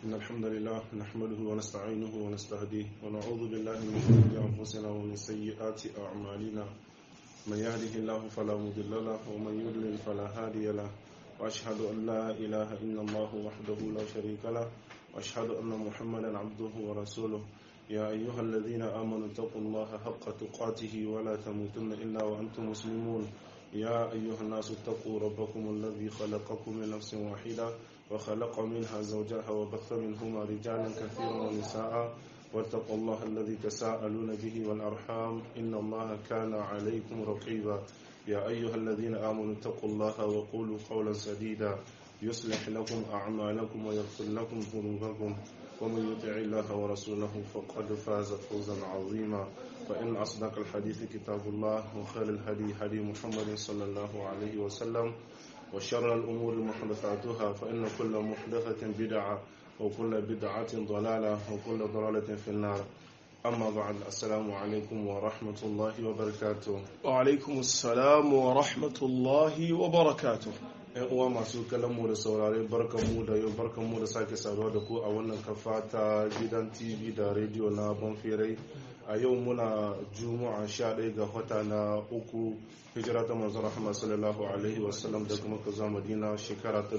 إن الحمد لله نحمده ونستعينه ونستهديه ونعوذ بالله من شرور أنفسنا ومن سيئات أعمالنا من يهده الله فلا مضل له ومن يضلل فلا هادي له وأشهد أن لا إله إلا الله وحده لا شريك له وأشهد أن محمدا عبده ورسوله يا أيها الذين آمنوا اتقوا الله حق تقاته ولا تموتن إلا وأنتم مسلمون يا أيها الناس اتقوا ربكم الذي خلقكم من نفس واحدة وخلق منها زوجها وبث منهما رجالا كثيرا ونساء واتقوا الله الذي تساءلون به والأرحام إن الله كان عليكم رقيبا يا أيها الذين آمنوا اتقوا الله وقولوا قولا سديدا يصلح لكم أعمالكم ويغفر لكم ذنوبكم ومن يطع الله ورسوله فقد فاز فوزا عظيما فإن أصدق الحديث كتاب الله وخير الهدي هدي محمد صلى الله عليه وسلم وشر الأمور محدثاتها فإن كل محدثة بدعة وكل بدعة ضلالة وكل ضلالة في النار أما بعد السلام عليكم ورحمة الله وبركاته وعلaikum assalam wa rahmatullahi wa barakatuh ‘yan uwa masu mu da saurare barkanmu da yau barkanmu da sake saduwa da ku a wannan kafa ta gidan tv da rediyo na banfirai a yau muna juma'a 11 ga wata na uku hijira ta manzon rahama sallallahu alaihi wasallam daga maka zuwa madina shekara ta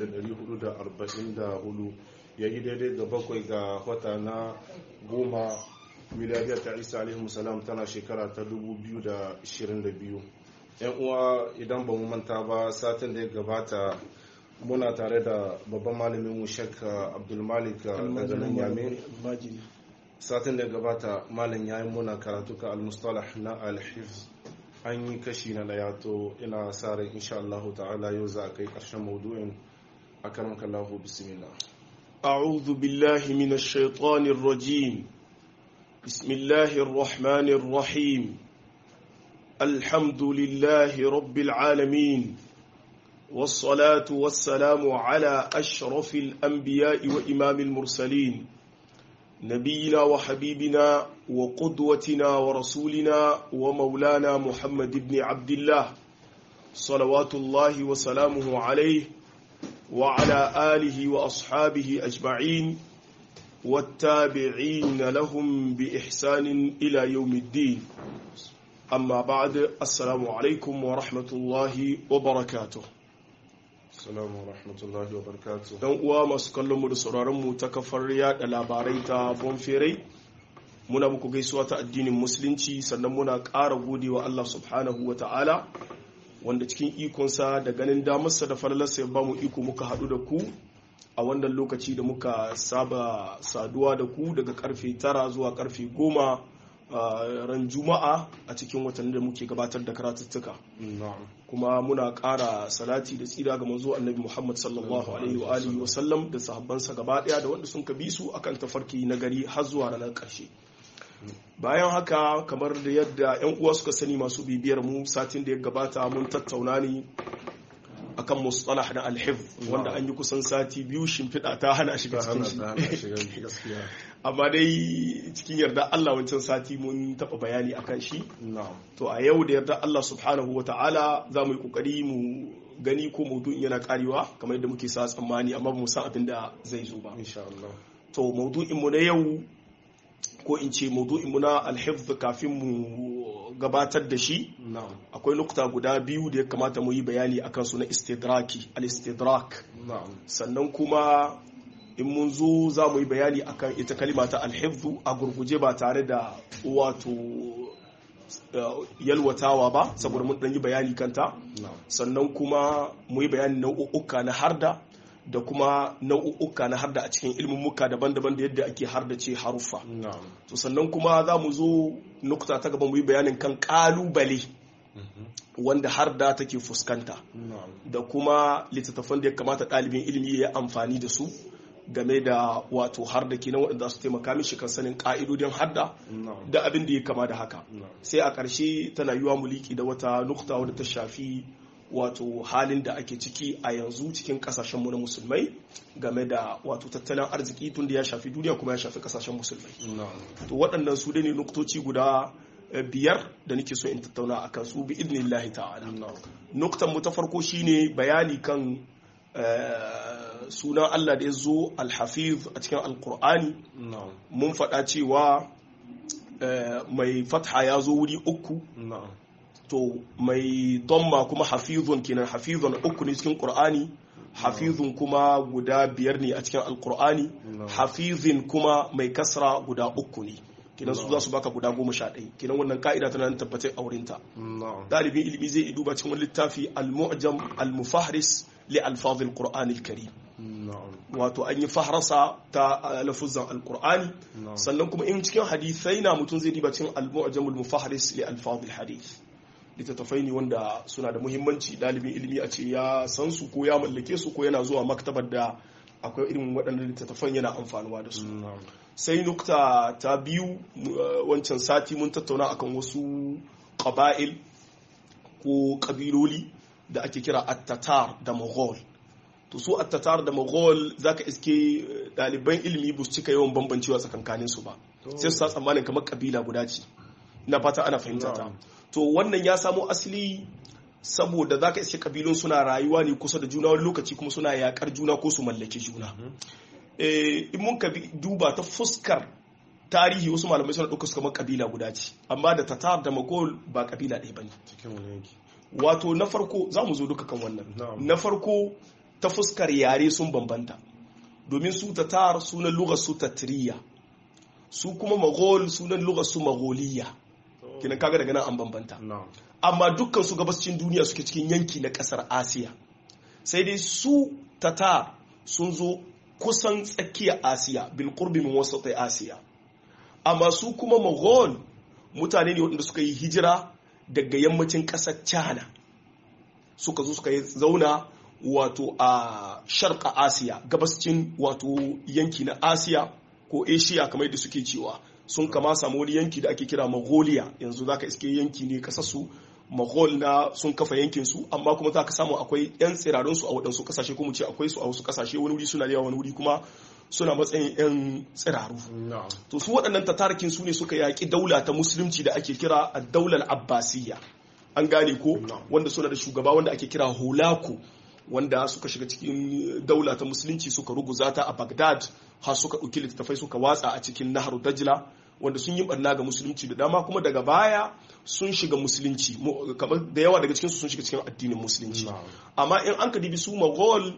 1444 ya yi daidai da bakwai ga wata na goma miliyariyar ta isa alaihi salam tana shekara ta 2022 yan uwa idan ba mu manta ba satin da ya gabata muna tare da babban malamin mu shek abdulmalik daga nan yame satin da ya gabata malam ya yi muna karatu ka almustalah na alhif an yi kashi na daya to ina sa rai insha Allah ta'ala yau za a kai karshen maudu'in a karan kallahu bismillah أعوذ بالله من الشيطان الرجيم بسم الله الرحمن الرحيم الحمد لله رب العالمين والصلاة والسلام على أشرف الأنبياء وإمام المرسلين نبينا وحبيبنا وقدوتنا ورسولنا ومولانا محمد بن عبد الله صلوات الله وسلامه عليه وعلى آله وأصحابه أجمعين والتابعين لهم بإحسان إلى يوم الدين أما بعد السلام عليكم ورحمة الله وبركاته Assalamu wa rahmatullahi wa barakatuh. Dan uwa masu kallon mu da sauraron mu ta kafar yada labarai ta Bonferai muna muku gaisuwa ta addinin musulunci sannan muna ƙara godewa Allah subhanahu wa ta'ala wanda cikin ikonsa da ganin damarsa da falalarsa ya ba mu iko muka haɗu da ku a wannan lokaci da muka saba saduwa da ku daga karfe tara zuwa karfe goma ran juma'a a cikin watanni da muke gabatar da karatuttuka kuma muna ƙara salati da tsira ga manzo annabi muhammad sallallahu alaihi wa alihi wa sallam da sahabbansa gaba daya da wanda sun bi su akan tafarki na gari har zuwa ranar ƙarshe bayan haka kamar da yadda yan uwa suka sani masu bibiyar mu satin da ya gabata mun tattauna ne akan mustalah na alhif wanda an yi kusan sati biyu shimfiɗa ta hana shiga cikin shi amma dai cikin yarda Allah wancan sati mun taɓa bayani akan shi to a yau da yarda Allah subhanahu wa ta'ala za mu yi ƙoƙari mu gani ko maudu'in yana karewa kamar yadda muke sa tsammani amma ba mu san abin da zai zo ba to maudu'in mu na yau ko in ce maudu'in mu na alhifz kafin mu gabatar da shi akwai nukta guda biyu da ya kamata mu yi bayani akan su na istidraki al-istidrak sannan kuma in mun zo za mu yi bayani akan ita kalima ta alhifzu a gurguje ba tare da wato yalwatawa ba saboda mun ɗan yi bayani kanta sannan kuma mu yi bayani nau'uka na harda da kuma nau'uka na harda a cikin ilmummuka daban-daban da yadda ake hardace haruffa to sannan kuma za mu zo nukta ta gaba mu yi bayanin kan kalubale wanda harda take fuskanta da kuma littattafan da ya kamata ɗalibin ilimi ya amfani da su game da wato harda kenan waɗanda su taimaka mishi kan sanin ƙa'idodin harda da abin da ya kama da haka sai a ƙarshe tana yiwa muliki da wata nukta wadda ta shafi wato halin da ake ciki a yanzu cikin kasashenmu na musulmai game da wato tattalin arziki tun da ya shafi duniya kuma ya shafi kasashen musulmai to waɗannan su ne nuktoci guda biyar da nake so in tattauna a kan su bi idnillahi ta'ala nuktan mu ta farko shine bayani kan sunan Allah da ya zo alhafiz a cikin alkur'ani na'am mun faɗa cewa eh, mai fatha ya zo wuri uku na'am to mai domma kuma hafizun kenan hafizun uku ne cikin qur'ani hafizun kuma guda biyar ne a cikin alqur'ani No. hafizin kuma mai kasra guda uku ne kenan su za su baka guda goma sha ɗaya kenan wannan ka'ida tana nan tabbatar a wurinta na'am ɗalibin ilimi zai iya duba cikin wani littafi al-mu'jam al-mufahris li alfaz al-qur'an al-karim na'am wato an yi fahrasa ta uh, lafuzan al-qur'ani na'am sannan kuma in cikin hadisai na mutum zai diba cikin al-mu'jam al-mufahris li alfaz al-hadith littattafai ne wanda suna da muhimmanci dalibin ilimi a ce ya san su ko ya mallake su ko yana zuwa maktabar da akwai irin waɗannan littattafan yana amfanuwa da su na'am sai nukta ta biyu uh, wancan sati mun tattauna akan wasu ƙaba'il ko ƙabiloli da ake kira attatar da mughal to su attatar da mughal zaka iske uh, ɗaliban ilimi ba su cika yawan bambancewa tsakankanin su ba sai su sa tsammanin kamar ƙabila guda ce ina fata ana fahimta ta Na'am. to wannan ya samo asali saboda zaka iske ƙabilun suna rayuwa ne kusa da juna wani lokaci kuma suna yaƙar juna ko su mallaki juna eh, in mun ka bi- duba ta fuskar tarihi wasu malamai suna ɗauka su kamar kabila guda ce amma da tatar da magol ba kabila ɗaya ba ne cikin wani yanki wato na farko za mu zo duka kan wannan Na'am. na farko ta fuskar yare sun bambanta domin su tatar sunan lugar su tatriya su kuma magol sunan lugar su magoliya kinan kaga daga nan an bambanta na'am amma dukkan su gabascin duniya suke cikin yanki na kasar asiya sai dai su tatar sun zo kusan tsakiyar asiya bil qurbi min wasati asiya amma su kuma mughal mutane ne waɗanda suka yi hijira daga yammacin ƙasar china suka zo suka yi zauna wato a sharqa asiya gabascin wato yanki na asiya ko asia kamar yadda suke cewa sun kama samu wani yanki da ake kira mongolia yanzu zaka iske yanki ne kasarsu Mughal na sun kafa yankin su amma kuma za ka samu akwai yan tsirarun su a waɗansu kasashe kuma ce akwai su a wasu kasashe wani wuri suna da yawa wani wuri kuma suna matsayin yan tsiraru na'am to su waɗannan tatarikin su ne suka yaƙi daula ta musulunci da ake kira a daular abbasiyya an gane ko No. wanda suna da shugaba wanda ake kira holako wanda suka shiga cikin daula ta musulunci suka ruguza ta a bagdad har suka ɗauki littattafai suka watsa a cikin nahar dajla wanda sun yi barna ga musulunci da dama kuma daga baya sun shiga musulunci Mu- kamar da yawa daga cikinsu sun shiga cikin addinin musulunci na'am amma in an ka dibi su Mughal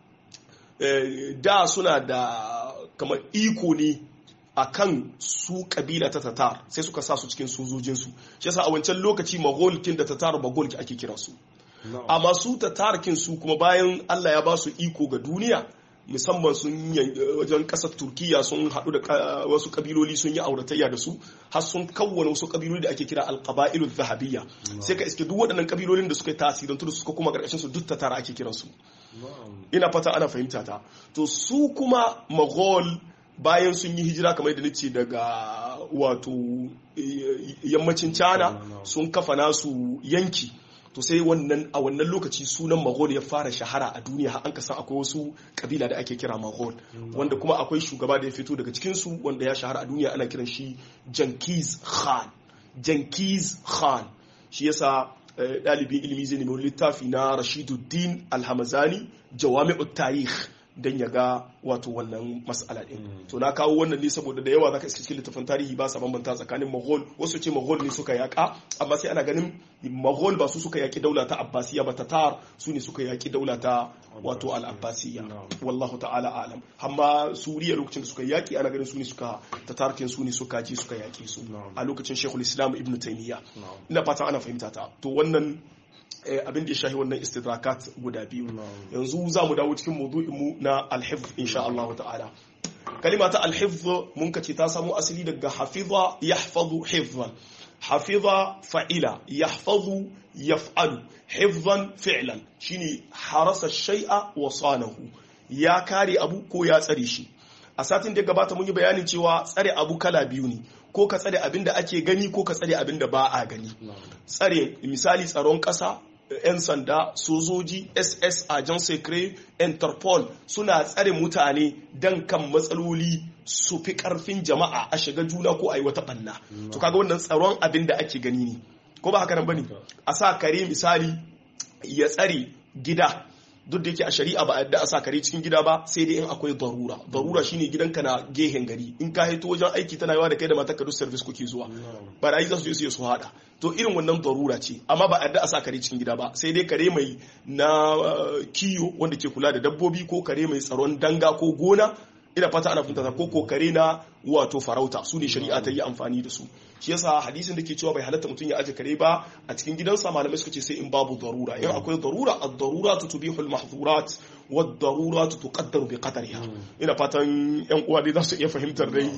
eh, da suna da kamar iko ne a kan su kabila ta tatar sai suka sa su cikin sojojinsu shi yasa a wancan lokaci Mughal da tatar Mughal ake kira su na'am amma su tatarkin su kuma bayan Allah ya ba su iko ga duniya musamman sun yan- wajen kasar turkiya sun haɗu da ka- wasu kabiloli sun yi auratayya da su har sun kawwana wasu kabiloli da ake kira alqabailu zahabiyya sai ka iske duk waɗannan kabilolin da suka yi tasirantu da suka kuma ƙarƙashin su duk tatara ake kiransu na'am ina fata ana fahimta ta to su kuma Mughal bayan sun yi hijira kamar yadda nace daga wato eh, yammacin China sun kafa nasu yanki to sai wannan a wannan lokaci sunan Mughal ya fara shahara a duniya har an kasan akwai wasu kabila da ake kira Mughal wanda kuma akwai shugaba da ya fito daga cikin su wanda ya shahara a duniya ana kiran shi Genghis Khan Genghis Khan shi yasa eh, ɗalibin ilimi zai nemi wani littafi na Rashiduddin Alhamazani Jawami'ut Tarikh dan ya ga wato wannan mas'ala din to na kawo wannan ne saboda da yawa zaka iske cikin littafin tarihi ba sa bambanta tsakanin Mughal wasu ce Mughal ne suka yaka amma sai ana ganin Mughal ba su suka yaki daula ta Abbasiyya ba Tatar su ne suka yaki daula ta wato al-Abbasiyya Na'am. wallahu ta'ala alam amma Suriya lokacin da suka yaki ana ganin su ne suka Tatarkin su ne suka ji suka yaki su Na'am. a lokacin Sheikhul Islam Ibn Taymiyyah na'am ina fatan ana fahimta ta to wannan eh, abin da ya shahi wannan istidrakat guda biyu Na'am. yanzu za mu dawo cikin maudu'in mu na alhifz insha Allah ta'ala kalima ta alhifz mun kace ta samu asali daga hafiza yahfazu hifzan hafiza fa'ila yahfazu yaf'alu hifzan fi'lan shine harasa shay'a wa sanahu ya kare abu ko ya tsare shi a satin da ya gabata mun yi bayanin cewa tsare abu kala biyu ne ko ka tsare abin da ake gani ko ka tsare abin da ba a gani na'am tsare misali tsaron ƙasa 'yan sanda sojoji ss agent secret interpol suna tsare mutane don kan matsaloli su fi ƙarfin jama'a a shiga juna ko a yi wata ɓanna to kaga wannan tsaron abin da ake gani ne ko ba haka nan bane a sa kare misali ya tsare gida duk da yake a shari'a ba a yadda a sa kare cikin gida ba sai dai in akwai darura darura shine gidanka na gehen gari in ka haito wajen aiki tana yawa da kai da matar ka duk service kuke zuwa barayi za su je su su hada to irin wannan darura ce amma ba a yadda a sa kare cikin gida ba sai dai kare mai na kiyo wanda ke kula da dabbobi ko kare mai tsaron danga ko gona ina fata ana fahimta ko kokare na wato farauta su ne shari'a ta yi amfani da su shi yasa hadisin da ke cewa bai halatta mutum ya aje kare ba a cikin gidansa malamai suka ce sai in babu darura in akwai darura ad-darura tubihu al-mahdhurat wa ad-darura tuqaddaru bi qadariha ina fatan yan uwa dai za su iya fahimtar dai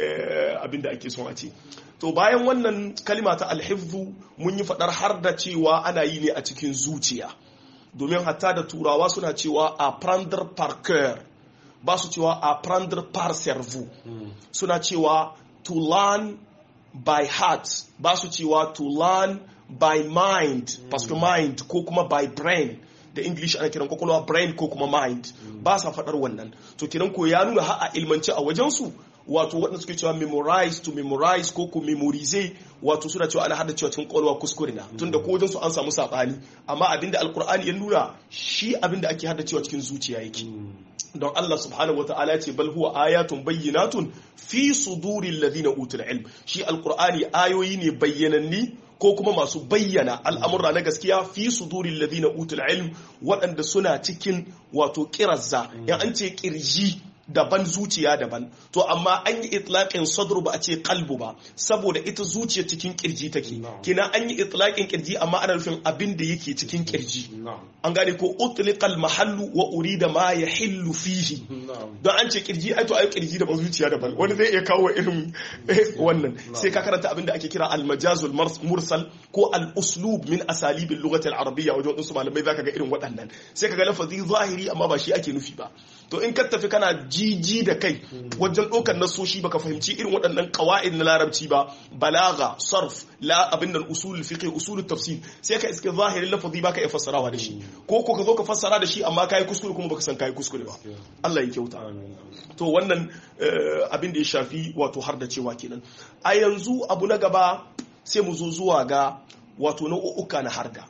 abinda ake son a ce to bayan wannan kalima ta al-hifdhu mun yi fadar har da cewa ana yi ne a cikin zuciya domin hatta da turawa suna cewa a prendre par cœur ba su cewa apprendre par cerveau suna cewa to learn by heart ba su cewa to learn by mind parce que mind ko kuma by brain da english ana kiran kwakwalwa brain ko kuma mind ba sa faɗar wannan to kiran ko ya nuna ha a ilmance a wajensu wato waɗanda suke cewa memorize to memorize ko ku memorize wato suna cewa ana hada cewa cikin kwalwa kuskure na tunda ko wajen su an samu sabani amma abinda alkur'ani ya nuna shi abinda ake hada cewa cikin zuciya yake don Allah subhanahu wa ta'ala ce bal huwa ayatun bayyinatun fi suduril ladina utul ilm shi alqur'ani ayoyi ne bayyananni ko kuma masu bayyana al'amurra na gaskiya fi suduril ladina utul ilm waɗanda suna cikin wato kirazza in an ce kirji daban zuciya daban to amma an yi itlaqin sadru ba a ce kalbu ba saboda ita zuciya cikin kirji take kina an yi itlaqin kirji amma ana nufin abin da yake cikin kirji an gane ko utliqal mahallu wa urida ma yahillu fihi don an ce kirji ai to ai kirji daban zuciya daban wani zai iya kawo irin wannan sai ka karanta abin da ake kira al majazul mursal ko al uslub min asalibil lughati al arabiyya wajen wasu malamai zaka ga irin waɗannan sai ka ga lafazi zahiri amma ba shi ake nufi ba to in ka tafi kana jiji da kai wajen ɗaukar nasoshi baka fahimci irin waɗannan ƙawa'id na larabci ba balaga sarf la abin nan usul fiqh usul tafsir sai ka iske zahirin lafazi baka iya fassarawa da shi ko ko ka zo ka fassara da shi amma kai kuskure kuma baka san kai kuskure ba Allah ya kyauta to wannan abin da ya shafi wato har da cewa kenan a yanzu abu na gaba sai mu zo zuwa ga wato nau'uka na harda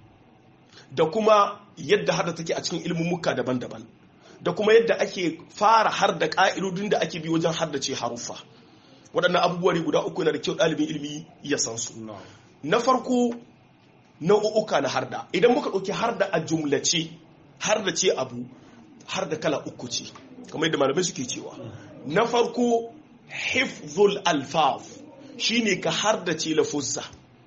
da kuma yadda harda take a cikin ilmummuka daban-daban da kuma yadda ake fara har da ƙa'idodin da ake bi wajen haddace haruffa waɗannan abubuwa ne guda uku yana da kyau ɗalibin ilimi ya san su na farko nau'uka na harda idan muka ɗauki harda a jumlace hardace abu harda kala uku ce kamar yadda malamai suke cewa na farko hifzul alfaf shine ka hardace lafuzza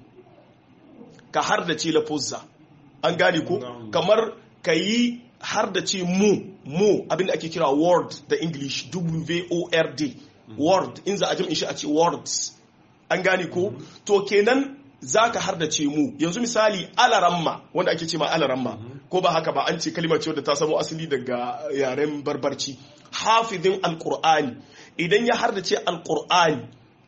ka hardace lafuzza an gane ko kamar ka yi har da ce mu mu abinda ake kira word da english w-o-r-d word in za a jam'in shi a ce words an gane ko to kenan za ka har da ce mu yanzu misali alaramma wanda ake ce ma alaramma ko ba haka ba an ce kalimar ce wadda ta samo asali daga yaren barbarci hafizin alkur'ani idan ya har da ce alkur'ani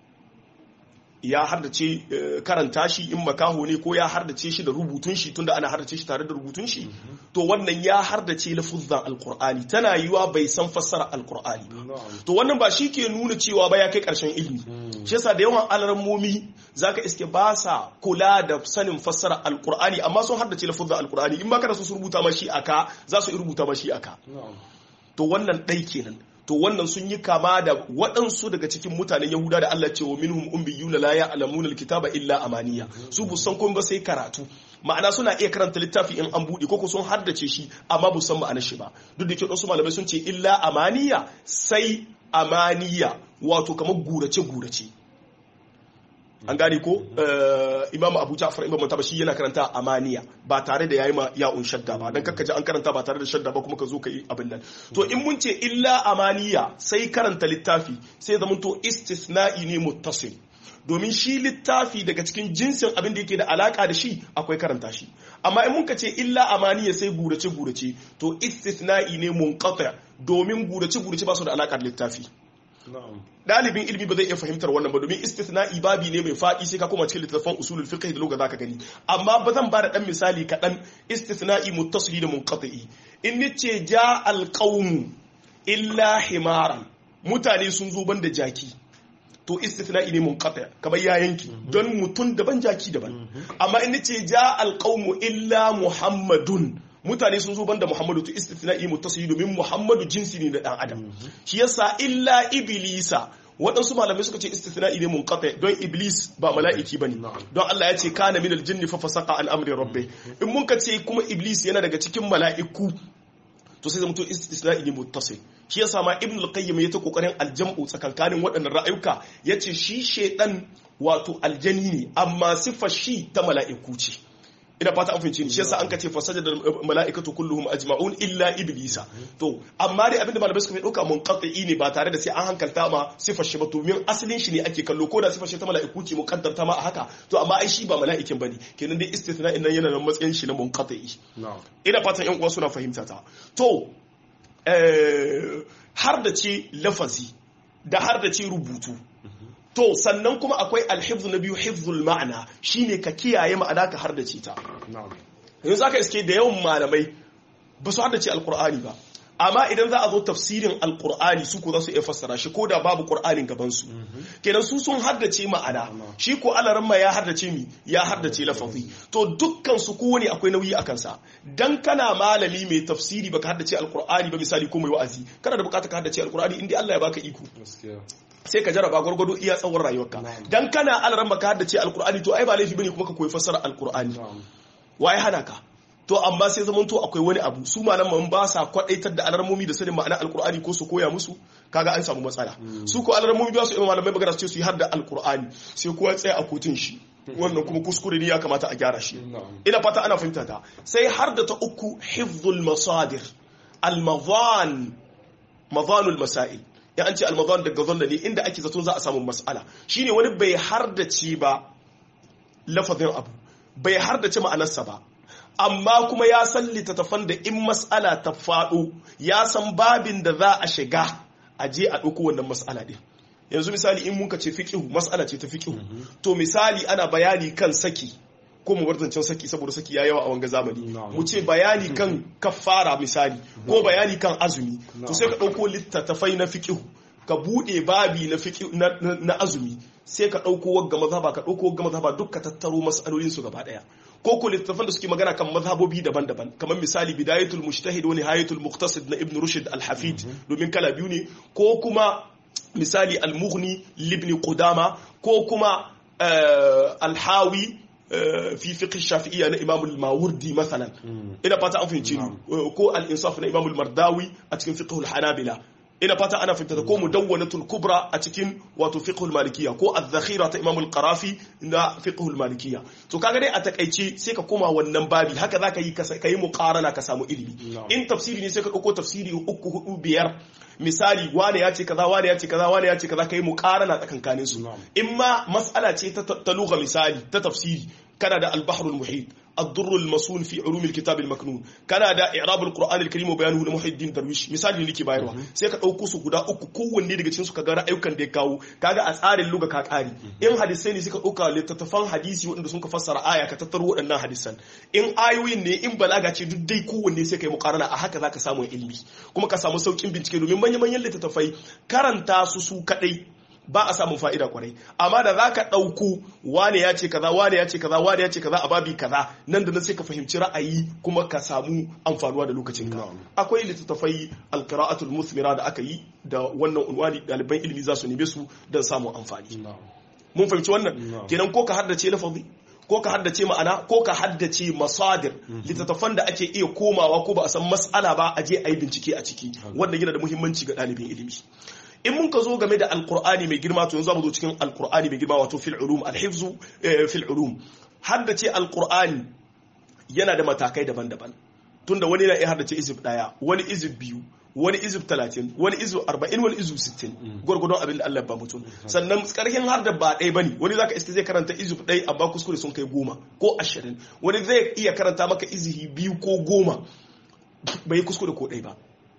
ya hardace karanta shi in makaho ne ko ya hardace shi da rubutun shi tunda ana hardace shi tare da rubutun shi to wannan ya hardace lafuzzan alkur'ani tana yiwa bai san fassara alkur'ani to wannan ba shi ke nuna cewa ba ya kai karshen ilimi shi yasa da yawan alarmomi zaka iske ba sa kula da sanin fassara alkur'ani amma sun hardace lafuzzan alkur'ani in ba kana so su rubuta ma shi aka za su rubuta ma shi aka to wannan ɗai kenan to wannan sun yi kama da waɗansu daga cikin mutanen yahuda da Allah ce wa minhum umbiyuna la ya'lamuna alkitaba illa amaniya su bu san komai ba sai karatu ma'ana suna iya karanta littafi in an buɗe koko sun haddace shi amma bu san ma'anar shi ba duk da ke wasu malamai sun ce illa amaniya sai amaniya wato kamar gurace gurace an gane ko imamu abu ja'far imam mutaba shi yana karanta amaniya ba tare da yayi ma ya'un shadda ba dan kakkaje an karanta ba tare da shadda ba kuma ka zo ka yi abin nan to in mun ce illa amaniya sai karanta littafi sai zaman to istisna'i ne muttasil domin shi littafi daga cikin jinsin abin da yake da alaka da shi akwai karanta shi amma in mun ka ce illa amaniya sai gurace gurace to istisna'i ne munqati domin gurace gurace ba su da alaka da littafi dalibin ilimi ba zai iya fahimtar wannan ba domin istithna'i babi ne mai faɗi sai ka koma cikin littattafan usulul fiqh da lugha zaka gani amma ba zan bada dan misali kaɗan istithna'i muttasili da munqati in nace ja alqawm illa himaran mutane sun zo banda jaki to istithna'i ne munqati kamar ya yanki don mutun daban jaki daban amma in nace ja alqawm illa muhammadun mutane sun zo banda Muhammadu to istithna'i muttasili domin Muhammadu jinsi ne na dan adam shi yasa illa iblisa waɗansu malamai suka ce istithna'i ne munqati don iblis ba mala'iki bane don Allah ya ce kana minal jinni fa fasaqa an amri rabbi in mun ka ce kuma iblis yana daga cikin mala'iku to sai zamto istisna'i ne muttasil shi yasa ma ibn al-qayyim ya ta kokarin aljam'u tsakankanin waɗannan ra'ayuka yace shi shedan wato aljani ne amma sifar shi ta mala'iku ce ina fata an fahimci ni shi yasa an kace fasaja da mala'ikatu kulluhum ajma'un illa iblisa to amma dai abinda malamai suka fi dauka munqati ne ba tare da sai an hankalta ma sifar shi ba to min asalin shi ne ake kallo ko da sifar shi ta mala'iku ce muqaddarta ma a haka to amma ai shi ba mala'ikin bane kenan dai istithna'in nan yana da matsayin shi na munqati ina fatan yan uwa suna fahimta ta to har da ce lafazi da har da ce rubutu to sannan kuma akwai alhifzu na biyu hifzul ma'ana shine ka kiyaye ma'ana ka har da ce ta yanzu zaka iske da yawan malamai ba su har da ce alkur'ani ba amma idan za a zo tafsirin alkur'ani su ko za su iya fassara shi ko da babu qur'anin gaban su kenan su sun haddace ma'ana shi ko alaran ma ya haddace mi ya haddace lafazi to dukkan su kowane akwai nauyi akan sa dan kana malami mai tafsiri baka haddace alkur'ani ba misali ko mai wa'azi kana da bukata ka haddace alkur'ani inda Allah ya baka iko sai ka jaraba gwargwado iya tsawon rayuwarka dan kana alaran maka haddace alkur'ani to ai ba laifi bane kuma ka koyi fassara alkur'ani waye hana ka to amma sai zaman to akwai wani abu su malaman ba sa kwadaitar da alarmomi da sanin ma'ana alkur'ani ko su koya musu kaga an samu matsala su ko alarmomi ba su yi malamai magana su ce su yi har da alkur'ani sai kowa tsaya a kotun shi wannan kuma kuskure ne ya kamata a gyara shi ina fata ana fahimta ta sai har da ta uku hifzul masadir al-madhan madhanul masail ya an ce al-madhan daga zanna ne inda ake zaton za a samu mas'ala shine wani bai har da ci ba lafazin abu bai har da ci ma'anarsa ba amma kuma ya san littattafan da in mas'ala ta faɗo ya san babin da za a shiga a je a ɗauko wannan mas'ala ɗin yanzu misali in muka ce fiƙihu mas'ala ce ta fiƙihu to misali ana bayani kan saki ko mu warzancin saki saboda saki ya yawa a wanga zamani mu ce bayani kan kafara misali ko bayani kan azumi to sai ka ɗauko littattafai na fiƙihu ka buɗe babi na, na, azumi sai ka ɗauko wagga mazhaba ka ɗauko wagga mazhaba duk ka tattaro mas'alolin su gaba ɗaya ko ko littattafan da suke magana kan mazhabobi daban-daban kamar misali bidayatul mujtahid wa nihayatul muqtasid na ibn rushd al-hafid domin kala biyu ne ko kuma misali al-mughni libni qudama ko kuma al-hawi fi fiqh shafi'iyya na imam al-mawardi masalan ina fata an fahimci ko al-insaf na imam al-mardawi a cikin fiqh al-hanabila ina fata ana fahimta ko mudawwanatul kubra a cikin wato fiqhul malikiyya ko az-zakhira ta imam al-qarafi na fiqhul malikiyya to kaga dai a takaice sai ka koma wannan babi haka zaka yi ka yi muqarana ka samu ilimi in tafsiri ne sai ka dauko tafsiri uku hudu biyar misali wane ya ce kaza wane ya ce kaza wane ya ce kaza kai muqarana tsakankanin su in ma mas'ala ce ta lugha misali ta tafsiri kana da al-bahrul muhit الضر المصون في علوم الكتاب المكنون kana da i'rab al-qur'an al-karim wa bayanuhu na muhiddin darwish misali ne nake bayarwa sai ka dauko su guda uku kowanne daga cikin su ka ga ra'ayukan da ya kawo kaga a tsarin luga ka kari in hadisai ne suka dauka littattafan hadisi waɗanda sun ka fassara aya ka tattaro waɗannan hadisan in ayoyin ne in balaga ce duk dai kowanne sai kai muqarana a haka zaka samu ilimi kuma ka samu saukin bincike domin manyan manyan littattafai karanta su su kadai ba a samun fa'ida kwarai amma da za ka ɗauku wane ya ce kaza wane ya ce kaza wane ya ce kaza a babi kaza nan da nan sai ka fahimci ra'ayi kuma ka samu amfanuwa da lokacin ka akwai littattafai alqira'atul musmira da aka yi da wannan unwani ɗaliban ilimi za su neme su don samun amfani mun fahimci wannan kenan ko ka haddace lafazi ko ka haddace ma'ana ko ka haddace masadir littattafan da ake iya komawa ko ba a san mas'ala ba a je a yi bincike a ciki wanda yana da muhimmanci ga ɗalibin ilimi in mun ka zo game da alkur'ani mai girma to yanzu mu zo cikin alkur'ani mai girma wato fil ulum alhifzu fil ulum haddace alkur'ani yana da matakai daban-daban tunda wani na iya haddace izib daya wani izib biyu wani izib talatin wani izib arba'in wani izib sittin gwargwadon abin da Allah ba mutum sannan karhin har da ba ɗaya bane wani zaka iska zai karanta izib ɗaya amma kuskure sun kai goma ko ashirin wani zai iya karanta maka izihi biyu ko goma bai kuskure ko ɗaya ba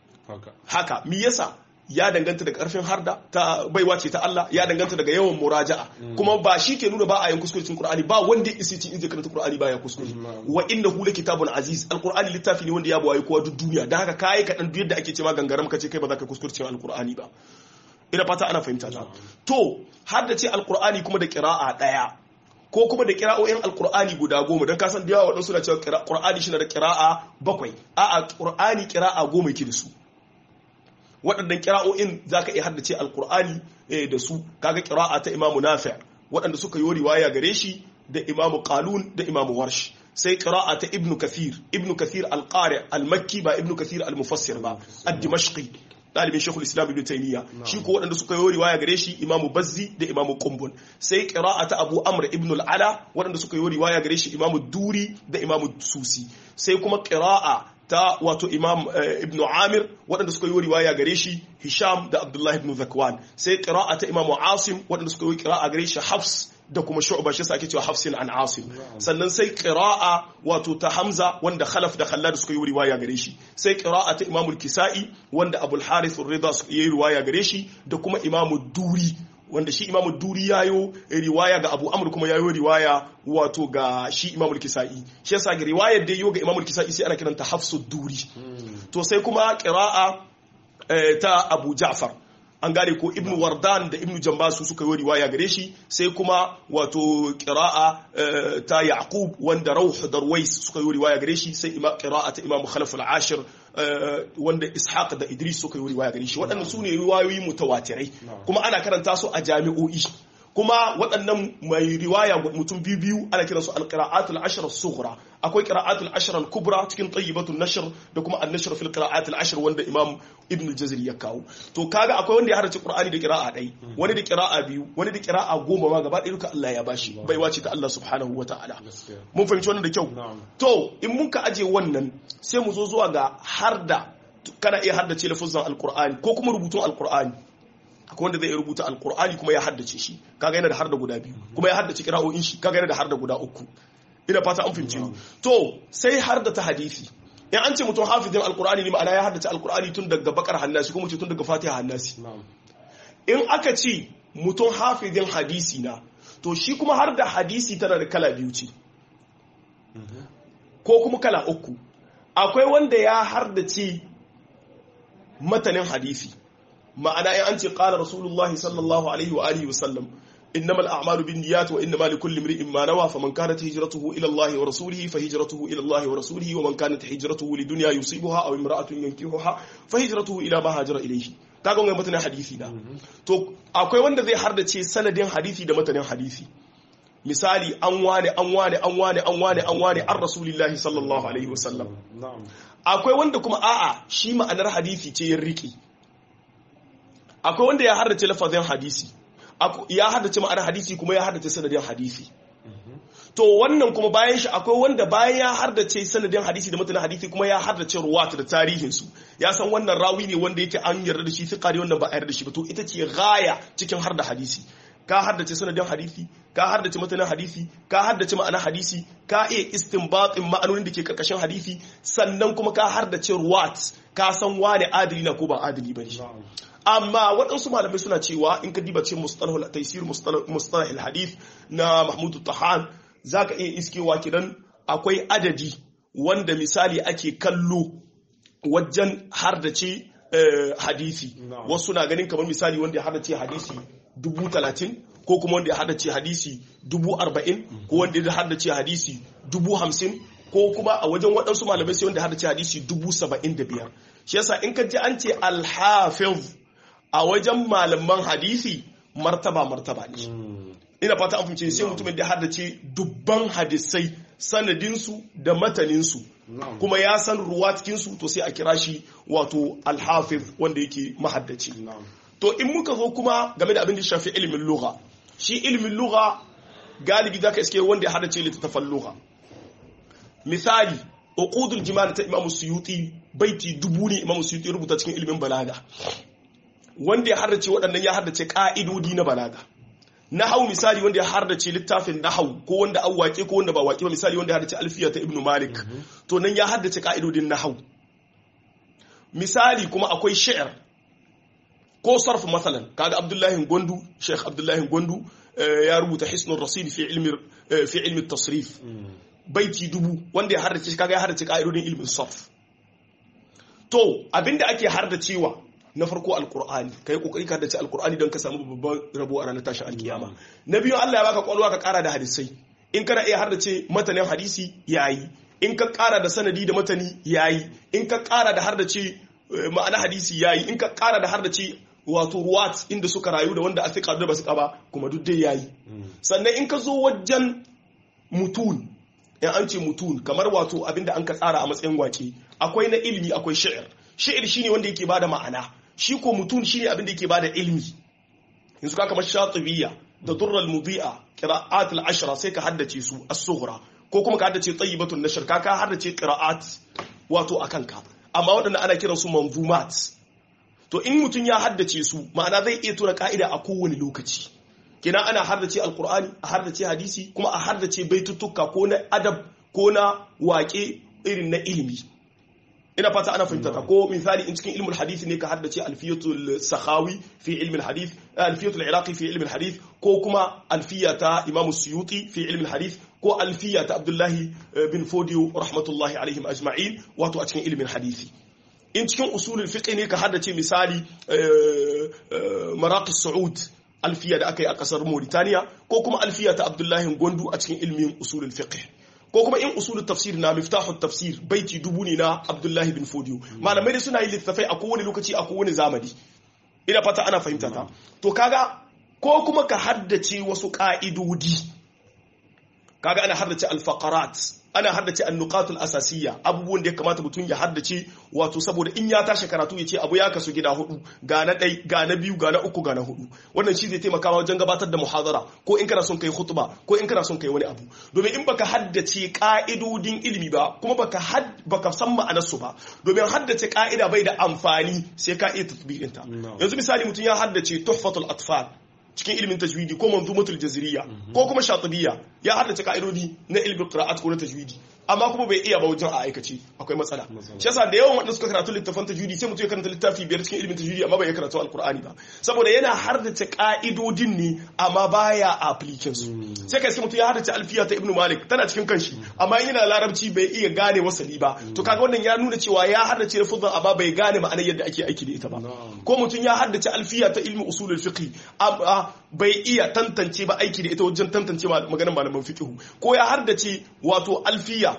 haka me yasa ya danganta da karfin harda ta baiwa ce ta Allah ya danganta daga yawan muraja'a kuma ba shi ke nuna ba a yin kuskure cikin Qur'ani ba wanda isi cikin inda karanta Qur'ani ba ya kuskure wa innahu kitabun aziz alqur'ani littafi ne wanda ya bawaye kowa duk duniya dan haka kai ka dan duk yadda ake cewa gangaram kace kai ba za ka kuskure cikin alqur'ani ba ina fata ana fahimta ta to har da ce alqur'ani kuma da qira'a daya ko kuma da kira'o'in alkur'ani guda goma don kasan da yawa waɗansu na cewa ƙur'ani shi na da kira'a bakwai a'a ƙur'ani kira'a goma yake da su waɗannan kira'o'in za ka iya haddace alkur'ani da su kaga kira'a ta imamu nafi' waɗanda suka yi riwaya gare shi da imamu qalun da imamu warsh sai qira'a ta ibnu kathir ibnu kathir al-qari al-makki ba ibnu kathir al-mufassir ba ad-dimashqi dalibin shekul islam ibn taymiya shi ko waɗanda suka yi riwaya gare shi imamu bazzi da imamu qumbun sai qira'a ta abu amr ibn al-ala waɗanda suka yi riwaya gare shi imamu duri da imamu susi sai kuma qira'a ta wato imam ibn amir waɗanda suka yi riwaya gare shi hisham da abdullahi ibn zakwan sai qira'a ta imamu asim waɗanda suka yi qira'a gare shi hafs da kuma shu'ba shi ake cewa hafsin an asim sannan sai qira'a wato ta hamza wanda khalaf da khallad suka yi riwaya gare shi sai qira'a ta imamul kisai wanda abul harith ar-ridha suka yi riwaya gare shi da kuma imamu duri wanda shi imamu duri yayo riwaya ga abu amur kuma yayo riwaya wato ga shi imamul kisa'i shi yasa ga riwayar da yayo ga imamul kisa'i sai ana kiranta hafsu duri to sai kuma qira'a ta abu ja'far an gane ko ibnu wardan da ibnu jambasu suka yi riwaya gare shi sai kuma wato qira'a ta yaqub wanda rauh darwais suka yi riwaya gare shi sai ima qira'a ta imam khalaf al-ashir wanda ishaq da idris suka yi riwaya gare shi waɗannan su ne riwayoyi mutawatirai kuma ana karanta su a jami'o'i kuma waɗannan mai riwaya mutum biyu biyu ana kiransu alqira'atul ashr as-sughra akwai qira'atul ashr al-kubra cikin tayyibatul nashr da kuma an-nashr fil qira'atul ashr wanda imam ibn al-jazari ya kawo to kaga akwai wanda ya harace qur'ani da qira'a ɗai wani da qira'a biyu wani da qira'a goma ma gaba ɗaya duka Allah ya bashi bai wace ta Allah subhanahu wata'ala mun fahimci wannan da kyau to in mun ka aje wannan sai mu zo zuwa ga harda kana iya haddace lafuzan alqur'ani ko kuma rubutun alqur'ani akwai wanda zai rubuta alkur'ani kuma ya haddace shi kaga yana da har da guda biyu kuma ya haddace kira'o'in shi kaga yana da har da guda uku ina fata an fahimci to sai har da ta hadisi in an ce mutum hafizin alkur'ani ne ma'ana ya haddace alkur'ani tun daga bakar hannasi kuma ce tun daga fatiha hannasi in aka ce mutum hafizin hadisi na to shi kuma har da hadisi tana da kala biyu ce ko kuma kala uku akwai wanda ya hardace matanin hadisi ma'ana in an ce qala rasulullahi sallallahu alaihi wa alihi wa sallam innamal a'malu binniyat wa innamal likulli imrin ma nawa faman kanat hijratuhu ila Allah wa rasulihi fa hijratuhu ila Allah wa rasulihi wa man kanat hijratuhu lidunya yusibuha aw imra'atun yankihuha fa hijratuhu ila ma hajara ilayhi kaga wannan matanin hadisi da to akwai wanda zai hardace sanadin hadisi da matanin hadisi misali an wane an wane an wane an wane an wane an rasulillahi sallallahu alaihi wa sallam akwai wanda kuma a'a shi ma'anar hadisi ce ya riki akwai wanda ya haddace lafazin hadisi ya haddace ma'anar hadisi kuma ya haddace sanadin hadisi to wannan kuma bayan shi akwai wanda bayan ya haddace sanadin hadisi da mutanen hadisi kuma ya haddace ruwat da tarihinsu ya san wannan rawi ne wanda yake an yarda da shi fiqa ne wannan ba a yarda da shi ba to ita ce gaya cikin har da hadisi ka haddace sanadin hadisi ka haddace matanin hadisi ka haddace ma'anar hadisi ka iya istinbatin ma'anonin da ke karkashin hadisi sannan kuma ka haddace ruwat ka san wane adili na ko ba adili ba ne amma waɗansu malamai suna cewa in ka diba ce mustalahul taysir mustalahul hadith na Mahmud Tahan zaka iya iskewa kidan akwai adadi wanda misali ake kallo wajen hardace hadisi wasu na ganin kamar misali wanda ya hardace hadisi dubu talatin ko kuma wanda ya haddace hadisi dubu arba'in ko wanda ya haddace hadisi dubu hamsin ko kuma a wajen waɗansu malamai sai wanda ya haddace hadisi dubu saba'in da biyar shi yasa in ka ji an ce alhafiz a wajen malaman hadisi martaba martaba ne ina fata an fahimce sai mutumin da haddace dubban hadisai sanadinsu da mataninsu kuma ya san ruwa cikinsu to sai a kira shi wato alhafiz wanda yake mahaddaci to in muka zo kuma game da abin da shafi ilimin lugha shi ilimin lugha galibi zaka iske wanda ya haddace littattafan lugha misali uqudul jimal ta imamu suyuti baiti dubu ne imamu suyuti rubuta cikin ilimin balaga wanda ya haddace waɗannan ya haddace ƙa'idodi na balaga nahau misali wanda ya haddace littafin nahau ko wanda an waƙe ko wanda ba waƙe ba misali wanda ya haddace alfiya ta ibnu malik to nan ya haddace ƙa'idodin nahau misali kuma akwai shi'ar ko sarf masalan kaga abdullahi gwandu sheikh abdullahi gwandu ya rubuta hisnul rasid fi ilmi fi ilmi tasrif baiti dubu wanda ya haddace kaga ya haddace ƙa'idodin ilmin sarf to abinda ake hardacewa na farko alqur'ani kai kokari ka haddace alqur'ani don ka samu babban rabo a ranar tashin alkiyama na biyu Allah ya baka kwalwa ka kara da hadisai in kana iya haddace matanin hadisi yayi in ka kara da sanadi da matani yayi in ka kara da haddace ma'ana hadisi yayi in ka kara da haddace wato ruwat inda suka rayu da wanda a fiƙa da ba su ba kuma duk dai yayi sannan in ka zo wajen mutun in an ce mutun kamar wato abinda an ka tsara a matsayin wake akwai na ilimi akwai shi'ir shi'ir shine wanda yake bada ma'ana shi ko mutun shine abinda yake bada ilimi yanzu ka kamar shatibiyya da durral mudi'a qira'at al-ashra sai ka haddace su as-sughra ko kuma ka haddace tayyibatun nashr ka ka haddace qira'at wato akan ka amma waɗanda ana kiransu manzumat to in mutum ya haddace su ma'ana zai iya tura ka'ida a kowane lokaci kina ana haddace alkur'ani a haddace hadisi kuma a haddace baituttuka ko na adab ko na waƙe irin na ilimi ina fata ana fahimta ko misali in cikin ilmul hadisi ne ka haddace alfiyatul sakhawi fi ilmin hadith alfiyatul iraqi fi ilmin hadith ko kuma alfiya ta imam suyuti fi ilmin hadith ko alfiya ta abdullahi bin fodiyo rahmatullahi alaihim ajma'in wato a cikin ilmin hadisi in cikin usulul fiqh ne ka haddace misali maraqis saud alfiya da aka yi a kasar Mauritania ko kuma alfiya ta Abdullahi Gondu a cikin ilmin usulul fiqh ko kuma in usulul tafsir na miftahut tafsir baiti dubu ne na Abdullahi bin Fodiyo malamai da suna yin littafai a kowane lokaci a kowane zamani ina fata ana fahimta ta to kaga ko kuma ka haddace wasu ka'idodi kaga ana haddace al-faqarat ana haddace annuqatul asasiyya abubuwan da ya kamata mutum ya haddace wato saboda in ya tashi karatu ya ce abu ya kasu gida hudu ga na ɗai ga na biyu ga na uku ga na hudu wannan shi zai taimaka wajen gabatar da muhadara ko in kana son kai khutba ko in kana son kai wani abu domin in baka haddace ka'idodin ilimi ba kuma baka had baka san ma'anar su ba domin haddace ka'ida bai da amfani sai ka iya tatbiqin ta yanzu misali mutum ya haddace tuhfatul atfal cikin ilimin tajwidi ko manzumatul jaziriya ko kuma shatibiyya ya haddace ka'idodi na ilimin qira'at ko na tajwidi amma kuma bai iya ba wajen a aikace akwai matsala shi yasa da yawan wanda suka karatu littafan tajwidi sai mutum ya karanta littafi biyar cikin ilimin tajwidi amma bai ya karatu alqur'ani ba saboda yana haddace ka'idodin ne amma baya application su sai kai sai mutum ya haddace alfiya ta ibnu malik tana cikin kanshi amma in yana larabci bai iya gane wasali ba to kaga wannan ya nuna cewa ya haddace lafuzan amma bai gane ma'anar yadda ake aiki da ita ba ko mutum ya haddace alfiya ta ilmi usulul fiqh amma bai iya tantance ba aiki da ita wajen tantance maganar malaman fiqh ko ya haddace wato alfiya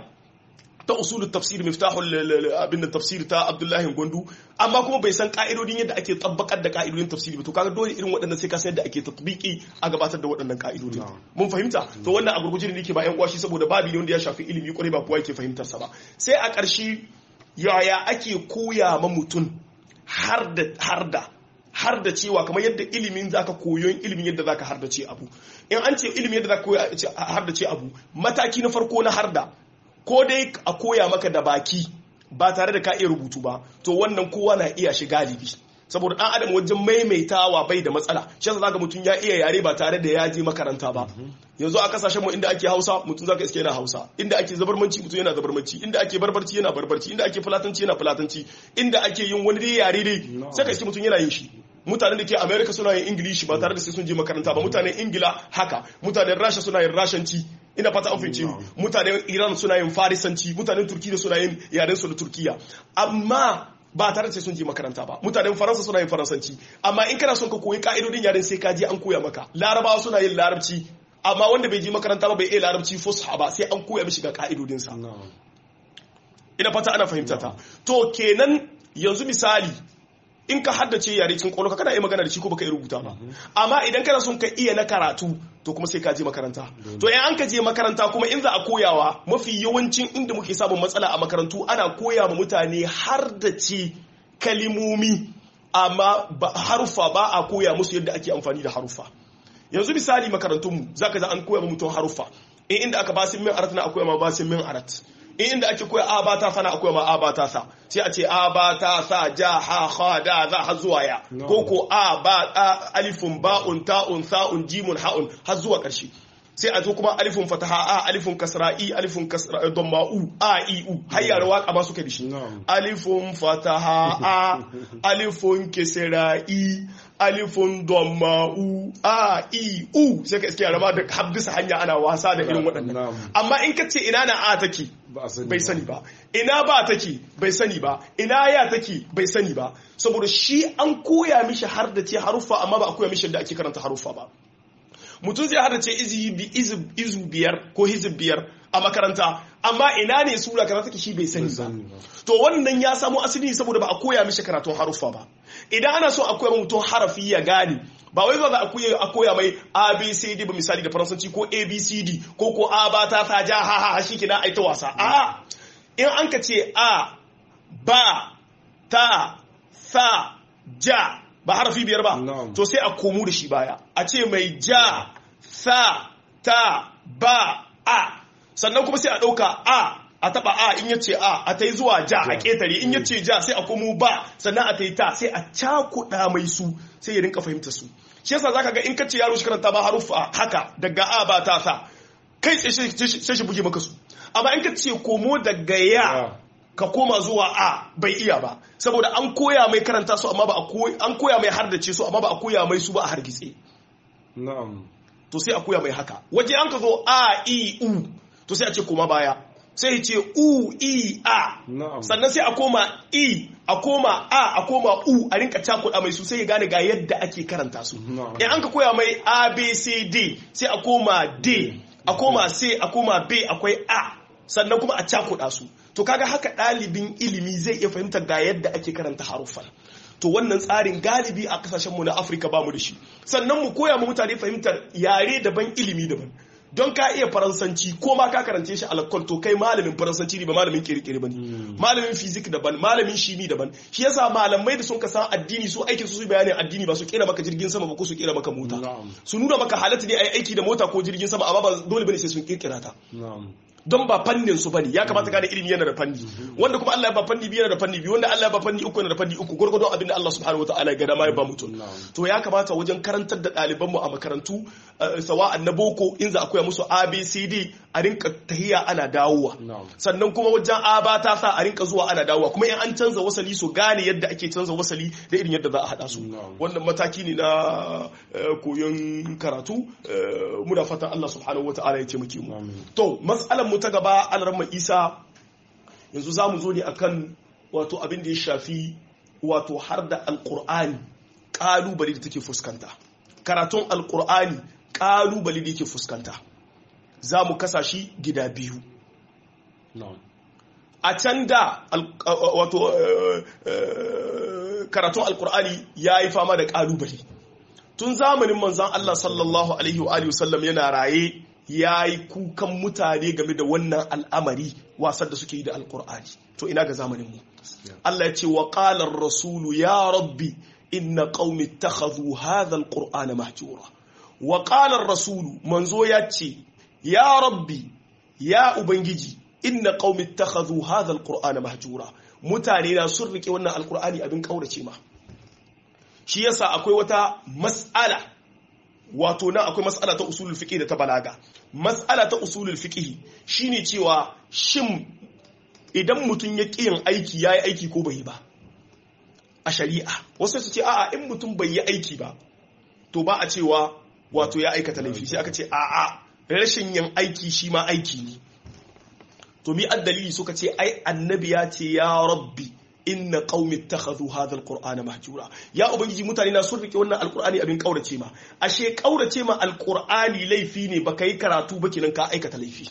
ta usulul tafsir miftahul abin tafsir ta Abdullahi Gondu amma kuma bai san ka'idodin yadda ake tabbakar da ka'idodin tafsiri ba to kaga dole irin waɗannan sai ka san yadda ake tatbiki a gabatar da waɗannan ka'idodin mun fahimta to wannan a gurguje ne nake ba ƴan kwashi saboda babu ne wanda ya shafi ilimi kwarai ba kowa yake fahimtar sa ba sai a ƙarshe yaya ake koya ma mutum har da har da har da cewa kamar yadda ilimin zaka koyon ilimin yadda zaka har da ce abu in an ce ilimin yadda zaka har da ce abu mataki na farko na har da ko dai a koya maka da baki ba tare da ka iya rubutu ba to wannan kowa na iya shi galibi saboda dan adam wajen maimaitawa bai da matsala shi yasa zaka mutum ya iya yare ba tare da ya je makaranta ba yanzu a kasashen mu inda ake Hausa mutum zaka iske yana Hausa inda ake zabarmanci mutum yana zabarmanci inda ake barbarci yana barbarci inda ake fulatanci yana fulatanci inda ake yin wani dai yare dai sai ka iske mutum yana yin shi mutanen da ke america suna yin ingilishi ba tare da sai sun je makaranta ba mutanen ingila haka mutanen rasha suna yin rashanci ina fata an fince ni mutanen iran suna yin farisanci mutanen turkiya suna yin yaren su da turkiya amma ba tare da sai sun je makaranta ba mutanen faransa suna yin faransanci amma in kana son ka koyi ka'idodin yaren sai ka je an koya maka larabawa suna yin larabci amma wanda bai je makaranta ba bai iya larabci fusha ba sai an koya mishi ga ka'idodinsa ina fata ana fahimta ta to kenan yanzu misali in ka haddace yare cikin kwallo kana iya magana da shi ko baka iya rubuta ba amma idan kana son ka iya na karatu to kuma sai ka je makaranta to in an ka je makaranta kuma in za a koyawa mafi yawancin inda muke samun matsala a makarantu ana koya ma mutane har da ce kalimomi amma harufa ba a koya musu yadda ake amfani da harufa yanzu misali makarantunmu zaka za an koya ma mutum harufa in inda aka basin min arat na akwai ma basin min arat in inda ake koya a ba ta sana akwai ma a ba ta sa sai a ce a ba ta sa ja ha ha da za har zuwa ya ko ko a ba alifun ba'un ta'un sa'un jimun ha'un har zuwa ƙarshe sai a zo kuma alifun fataha a alifun kasra i alifun kasra damma u a i u har yara waka ba suka dishi alifun fataha a alifun kisra i alifun damma u a i u sai ka iske yara ma da haddisa hanya ana wasa da irin waɗannan amma in ka ce ina na a take ba a sani bai sani ba ina ba take bai sani ba ina ya take bai sani ba saboda shi an koya mishi har da ce haruffa amma ba a koya mishi da ake karanta haruffa ba mutum zai hada ce izu biyar ko hizib biyar a makaranta amma ina ne sura karanta take shi bai sani ba to wannan ya samo asali saboda ba a koya mishi karatun haruffa ba idan ana so a koya mutum harafi ya gane ba wai za a koya a koya mai abcd ba misali da faransanci ko abcd ko ko a ba ta ta ja ha ha shi kina ai ta wasa a in an ka ce a ba ta sa ja ba harafi biyar ba Na'am. to sai a komo da shi baya a ce mai ja sa ta ba a sannan kuma sai a ɗauka a a taba a in yace a a ta yi zuwa ja a ƙetare in yace ja sai a komo ba sannan a ta yi ta sai a cakuɗa mai su sai ya rinka fahimta su shi yasa zaka ga in ka ce yaro shi karanta ba haruffa haka daga a ba ta sa kai tsaye sai shi buge maka su amma in ka ce komo daga ya ka koma zuwa a bai iya ba saboda an koya mai karanta su amma ba a koya an koya mai hardace su amma ba a koya mai su ba a hargitse na'am to sai a koya mai haka waje an ka zo a i u to sai a ce koma baya sai ya ce u i a na'am sannan sai a koma i a koma a a koma u a rinka cakuɗa mai su sai ya gane ga yadda ake karanta su Na'am. in an ka koya mai a b c d sai a koma d a koma c a koma b akwai a sannan kuma a cakuɗa su to kaga haka ɗalibin ilimi zai iya fahimtar ga yadda ake karanta haruffan to wannan tsarin galibi a kasashenmu na afirka ba mu da shi sannan mu koya mu mutane fahimtar yare daban ilimi daban don ka iya faransanci ko ma ka karance shi alakkol to kai malamin faransanci ne ba malamin kirkiri ba ne malamin fizik daban malamin shimi daban shi yasa malamai da sun ka san addini su aikin su su bayanin addini ba su kera maka jirgin sama ba ko su kera maka mota Na'am. su nuna maka halatta ne a yi aiki da mota ko jirgin sama amma ba dole bane sai sun kirkira ta na'am don ba fannin su bane ya kamata gane ilimi yana da fanni wanda kuma Allah ya ba fanni biyu yana da fanni biyu wanda Allah ya ba fanni uku yana da fanni uku gurgurdon abin da Allah subhanahu wataala ya ga dama ya ba mutum Na'am. to ya kamata wajen karantar da ɗaliban mu a makarantu eh, sawa'an na boko in za a koya musu ABCD a rinka tahiya ana dawowa Na'am. sannan kuma wajen A ba ta sa a rinka zuwa ana dawowa kuma in an canza wasali su gane yadda ake canza wasali da irin yadda za a haɗa su Na'am. wannan mataki ne na eh, koyon karatu eh, muna fatan Allah subhanahu wataala ya taimake mu Amin. To, matsalar mu ta gaba alarma Isa yanzu za mu zo ne akan wato abin da ya shafi wato har da alkur'ani ƙalubale da take fuskanta. Karatun alkur'ani ƙalubale da yake fuskanta. Za mu kasa shi gida biyu. na'am A can da al- wato eh, eh, karatun alkur'ani ya yi fama da ƙalubale. Tun zamanin manzan Allah sallallahu Alaihi wa alihi wasallam yana raye ya yi kukan mutane game da wannan al'amari wasan da suke yi da alkur'ani to ina ga zamanin mu Allah ya ce wa qala rasulu ya rabbi inna qaumi ittakhadhu hadha alqur'ana mahjura wa qala rasulu manzo ya ce ya rabbi ya ubangiji inna qaumi ittakhadhu hadha alqur'ana mahjura mutane na sun rike wannan alqur'ani abin kaurace ma shi yasa akwai wata mas'ala wato nan akwai mas'ala ta usulul fiqh da ta balaga mas'ala ta usulul fiqh shine cewa shin idan mutum ya ƙi yin aiki yayi aiki ko bai yi ba a shari'a wasu su ce a'a in mutum bai yi aiki ba to ba a cewa wato ya aikata laifi sai aka ce a'a rashin yin aiki shi ma aiki ne to mi addalili suka ce ai annabi ya ce ya rabbi inna qaumi ittakhadhu hadha alqur'ana mahjura ya ubangiji mutane na sun rike wannan alqur'ani abin kaurace ma ashe kaurace ma alqur'ani laifi ne baka yi karatu ba kenan ka aikata laifi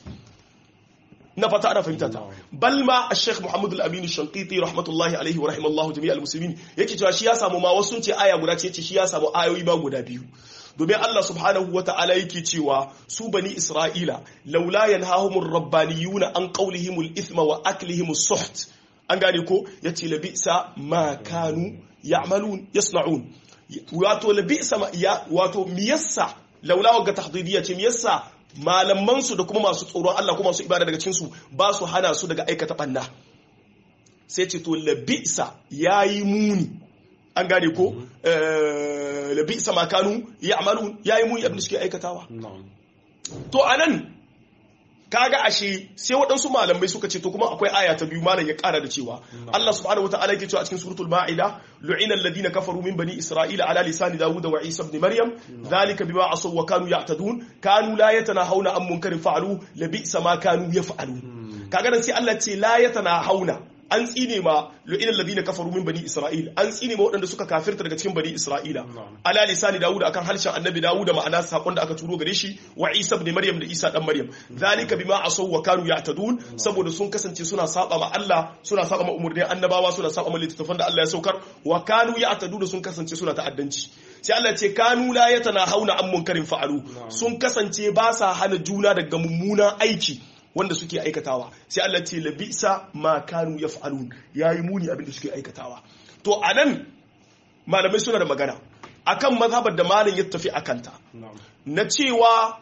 na fata ana fahimta ta bal ma al-sheikh muhammad al-amin shanqiti rahmatullahi alaihi wa rahimallahu jami'al muslimin yake cewa shi ya samu ma wasu sun ce aya guda ce yace shi ya samu ayoyi ba guda biyu domin Allah subhanahu wa ta'ala yake cewa su bani Isra'ila laula yanhahumur rabbaniyuna an qawlihimul ithma wa aklihimus suht an gane ko yace labisa ma kanu ya'malun yasna'un wato labisa ma ya wato miyassa laula wa tahdidiyya ce miyassa malaman su da kuma masu tsoron Allah kuma masu ibada daga cikin su ba su hana su daga aikata banna sai ce to labisa yayi muni an gane ko eh, labisa ma kanu ya'malun yayi muni abin da suke aikatawa na'am to anan kaga ashe sai waɗansu malamai suka ce to kuma akwai aya ta biyu malam ya ƙara da cewa Allah subhanahu wataala yake cewa a cikin suratul ma'ida lu'ina alladhina kafaru min bani isra'ila ala lisani dawud wa isa ibn maryam dhalika bima asaw wa kanu ya'tadun kanu la yatanahawna an munkarin fa'alu labisa ma kanu yaf'alun kaga nan sai Allah ce la hauna an tsine ma lu'inal ladina kafaru min bani isra'il an tsine ma waɗanda suka kafirta daga cikin bani isra'ila ala lisani dawud akan harshen annabi dawud da ma'ana sakon da aka turo gare shi wa isa ibn maryam da isa dan maryam zalika bima asaw wa kanu ya'tadun saboda sun kasance suna saba ma Allah suna saba ma umurnin annabawa suna saba ma littattafan da Allah ya saukar wa kanu ya'tadun sun kasance suna ta'addanci sai Allah ce kanu la hauna an munkarin fa'alu sun kasance ba sa hana juna daga mummunan aiki wanda suke aikatawa sai Allah ce labisa ma kanu yaf'alun yayi muni abin da suke aikatawa to anan malamai suna da magana akan mazhabar da malam ya tafi akanta na cewa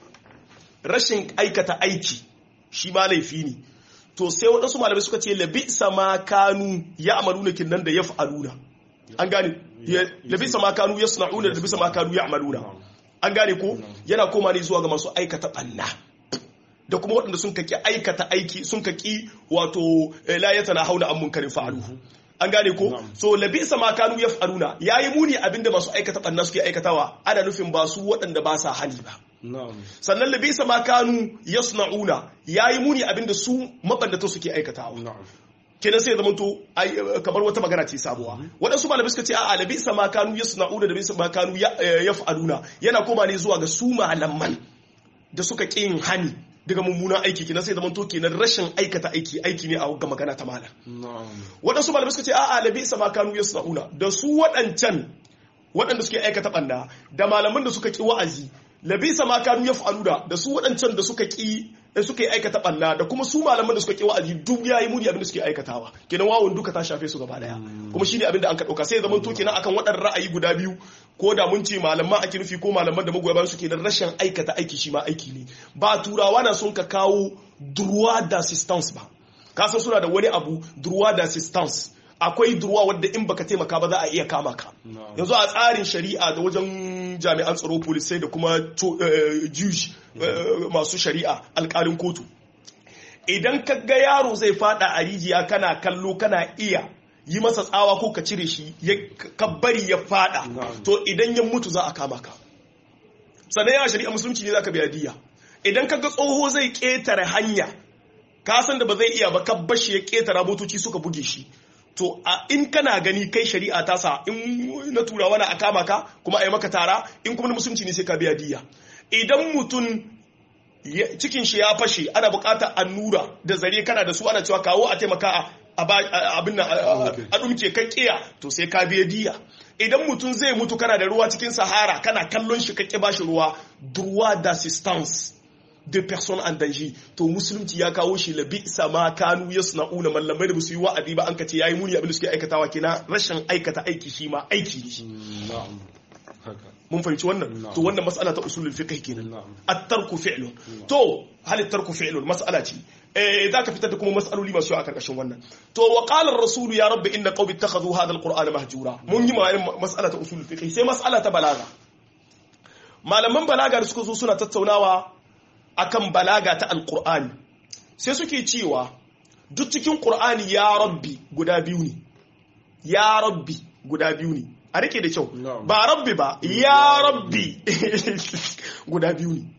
rashin aikata aiki shi ma laifi ne to sai waɗansu malamai suka ce labisa ma kanu ya amaluna kinnan da yaf'aluna an gane labisa ma kanu yasna'una da labisa ma kanu ya'maluna an gane ko yana koma ne zuwa ga masu aikata banna da kuma waɗanda sun kaki aikata aiki sun kaki wato layata na hauna an munkarin fa'aluhu an gane ko so labisa ma kanu yaf'aluna yayi muni abinda masu aikata banna suke aikatawa ana nufin ba su waɗanda ba sa hali ba sannan labisa ma kanu yasna'una yayi muni abinda su mabandata suke aikatawa kenan sai zama to kamar wata magana ce sabuwa waɗansu malamai suka ce a'a labisa ma kanu yasna'una da labisa ma kanu yaf'aluna yana koma ne zuwa ga su malaman da suka ƙi yin hani daga mummunan aiki kenan sai zaman to kenan rashin aikata aiki aiki ne a ga magana ta malam waɗansu malamai suka ce a'a labi sama kanu yasnauna da su waɗancan waɗanda suke aikata banda da malaman da suka ki wa'azi labi sama kanu yaf'aluna da su waɗancan da suka ki suka yi aikata banda da kuma su malaman da suka ki wa'azi duk yayi muni abin da suke aikatawa kenan wawon duka ta shafe su gaba daya kuma shine abin da an ka dauka sai zaman to kenan akan waɗannan ra'ayi guda biyu ko da mun ce malaman ake nufi ko malaman da magoya bayan suke da rashin aikata aiki shi ma aiki ne ba turawa na sun ka kawo droit d'assistance ba kasan suna da wani abu droit d'assistance akwai durwa wadda in baka taimaka ba za a iya kama ka yanzu a tsarin shari'a da wajen jami'an tsaro polisai da kuma juj masu shari'a alkalin kotu idan ka ga yaro zai fada a rijiya kana kallo kana iya yi masa tsawa ko ka cire shi ka bari ya fada to idan ya mutu za a kama ka sannan yawa shari'a musulunci ne za ka biya diya idan ka ga tsoho zai ketare hanya ka san da ba zai iya ba ka bashi ya ketara motoci suka buge shi to a in kana gani kai shari'a ta sa in na turawa na a kama ka kuma a yi maka tara in kuma na musulunci ne sai ka biya diya idan mutum cikin shi ya fashe ana bukatar annura da zare kana da su ana cewa kawo a taimaka abin nan a dumke kan kiya to sai ka biya diya idan mutum zai mutu kana da ruwa cikin sahara kana kallon shi kake bashi ruwa droit d'assistance de personnes en danger to musulunci ya kawo shi labi sama kanu yasna'una mallamai da su yi wa'adi ba an kace yayi muni abin da suke aikatawa kina rashin aikata aiki shi ma aiki ne shi mun fahimci wannan to wannan mas'ala ta usulul fiqh kenan at-tarku fi'lun to hal at-tarku fi'lun mas'ala ce eh zaka fitar da kuma mas'aloli masu a karkashin wannan to wa qala ar-rasul ya rabbi inna qawmi ittakhadhu hadha al-qur'ana mahjura mun yi mas'ala ta usulul fiqh sai mas'ala ta balaga malaman balaga da suka zo suna tattaunawa akan balaga ta alkur'ani sai suke cewa duk cikin ƙur'ani ya rabbi guda biyu ne ya rabbi guda biyu ne a rike da kyau ba rabbi ba ya rabbi guda biyu ne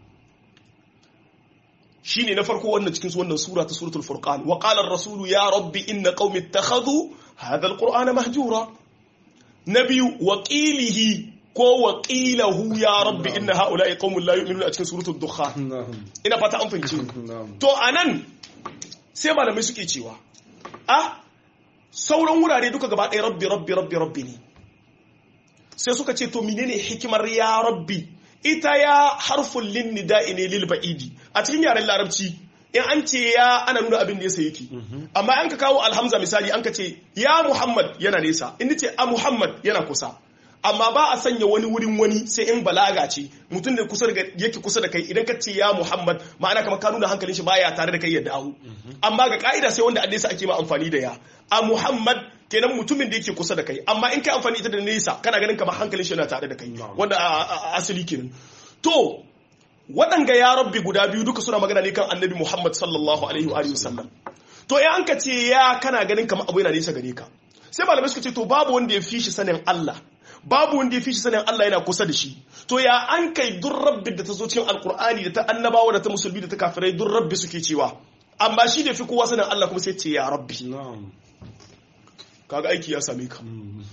shine na farko wannan cikin wannan sura ta suratul furqan wa qala ar-rasul ya rabbi inna qaumi ittakhadhu hadha al-qur'ana mahjura nabiyu wa qilihi ko waƙilahu ya rabbi inna haula ya qaumun la yu'minuna a cikin suratul dukhan ina fata an fahimci to anan sai malamai suke cewa a sauran wurare duka gaba ɗaya rabbi rabbi rabbi rabbi ne sai suka ce to menene hikimar ya rabbi ita ya harfun lin nida'i ne lil ba'idi a cikin yaren larabci in an ce ya ana nuna abin da ya sai yake amma an ka kawo alhamza misali an ka ce ya muhammad yana nesa in ce a muhammad yana kusa amma ba a sanya wani wurin wani sai in balaga ce mutum da kusa yake kusa da kai idan ka ce ya Muhammad ma'ana kamar ka nuna hankalin shi baya tare da kai ya dawo amma ga ka'ida sai wanda nesa ake ma amfani da ya a Muhammad kenan mutumin da yake kusa da kai amma in kai amfani ita da nesa kana ganin kamar hankalin shi yana tare da kai wanda asali kenan to waɗanga ya rabbi guda biyu duka suna magana ne kan annabi Muhammad sallallahu alaihi wa sallam to in an ka ce ya kana ganin kamar abu yana nesa gare ka sai malamai suka ce to babu wanda ya fi shi sanin Allah babu wanda ya fi shi sanin Allah yana kusa da shi to ya an kai duk rabbi da ta zo cikin alkur'ani da ta annabawa da ta musulmi da ta kafirai duk rabbi suke cewa amma shi da fi kowa sanin Allah kuma sai ce ya rabbi na'am kaga aiki ya same ka Mm.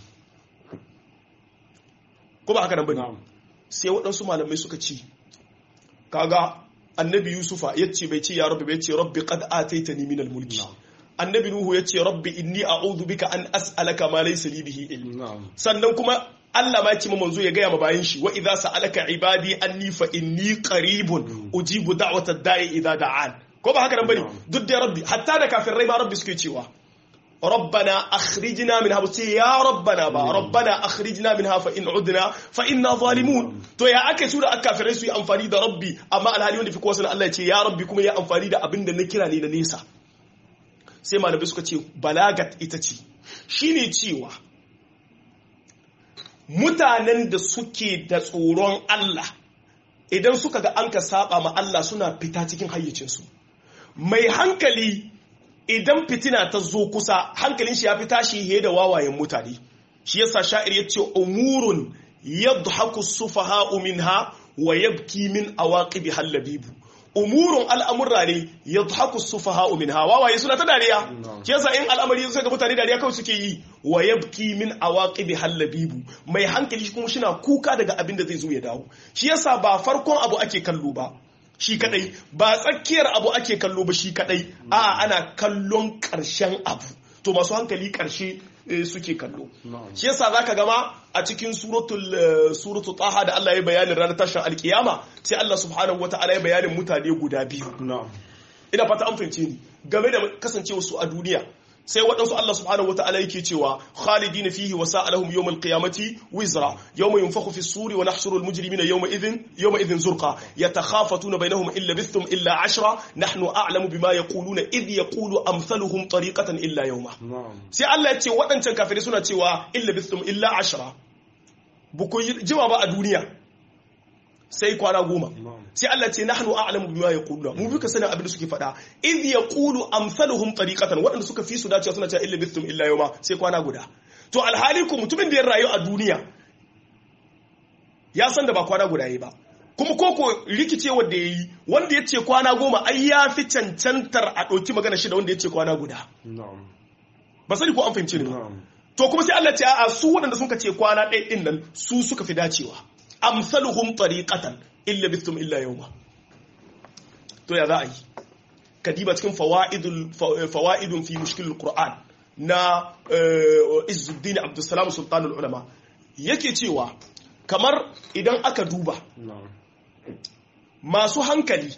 ko ba haka nan bane na'am sai waɗansu malamai suka ci kaga annabi yusufa ya ce bai ce ya rabbi bai ce rabbi qad ataitani min al-mulki Na'am. annabi nuhu ya ce rabbi inni a'udhu bika an as'alaka ma laysa li bihi ilm na'am sannan kuma Allah ma ya ce ma manzo ya gaya ma bayan shi wa idza sa'alaka ibadi anni fa inni qaribun ujibu da'watad da'i idza da'an ko ba haka nan bane duk da rabbi hatta da kafirai ma rabbi suke cewa ربنا أخرجنا منها بس يا ربنا با ربنا أخرجنا منها فإن عدنا فإنا ظالمون تو يا أكي سورة أكافرين سوي أنفاني دا ربي أما الهالي وندي في كواسنا الله يتي يا ربي كما يا أنفاني دا أبن دا نكرا لنا نيسا سيما نبي سكا تي بلاغت إتتي شيني تيوا mutanen da suke da tsoron Allah idan suka ga an ka saba ma Allah suna fita cikin hayyacinsu mai hankali idan fitina ta zo kusa hankalin shi ya fi tashi he da wawayen mutane shi yasa sha'ir ya ce umurun yadhaku sufaha'u minha wa yabki min awaqibi hallabibu umurun al'amurra ne yadhaku sufaha'u minha wawaye suna ta dariya shi yasa in al'amari sai ga mutane dariya kawai suke yi wa yabki min awaqibi hallabibu mai hankali kuma shina kuka daga abin da zai zo ya dawo shi yasa ba farkon abu ake kallo ba shi kadai ba tsakiyar abu ake kallo ba shi kadai a ana kallon karshen abu to masu hankali karshe suke kallo shi yasa zaka gama a cikin suratul suratul taha da Allah ya bayanin ranar tashin alkiyama sai Allah subhanahu wataala ya bayanin mutane guda biyu ina fata an fahimce ni game da kasancewa su a duniya sai waɗansu Allah subhanahu wa ta'ala yake cewa khalidina fihi wa sa'alahum yawm al-qiyamati wizra yawma yunfakhu fi as-suri wa nahshuru al-mujrimina yawma idhin yawma idhin zurqa yatakhafatuna bainahum illa bithum illa ashra nahnu a'lamu bima yaquluna idh yaqulu amsaluhum tariqatan illa yawma sai Allah ya ce waɗancan kafirai suna cewa illa bithum illa ashra buku jima ba a duniya sai kwana goma sai Allah ce nahnu a'lamu bima yaquluna mu bika sanin abin da suke faɗa idh yaqulu amsaluhum tariqatan waɗanda suka fi su dacewa suna cewa illa bistum illa yawma sai kwana guda to alhali ku mutumin da ya rayu a duniya ya san da ba kwana guda yayi ba kuma koko rikicewar da yayi wanda ya ce kwana goma ai ya fi cancantar a ɗauki magana shi da wanda ya ce kwana guda ba sani ko an fahimci ne ba to kuma sai Allah ce a'a su waɗanda suka ce kwana ɗaya ɗin nan su suka fi dacewa amsaluhum tariqatan illa bistum illa yawma to ya za a yi kadiba cikin fawaidul fawaidun fi mushkilul qur'an na izzuddin abdussalam sultanul ulama yake cewa kamar idan aka duba masu hankali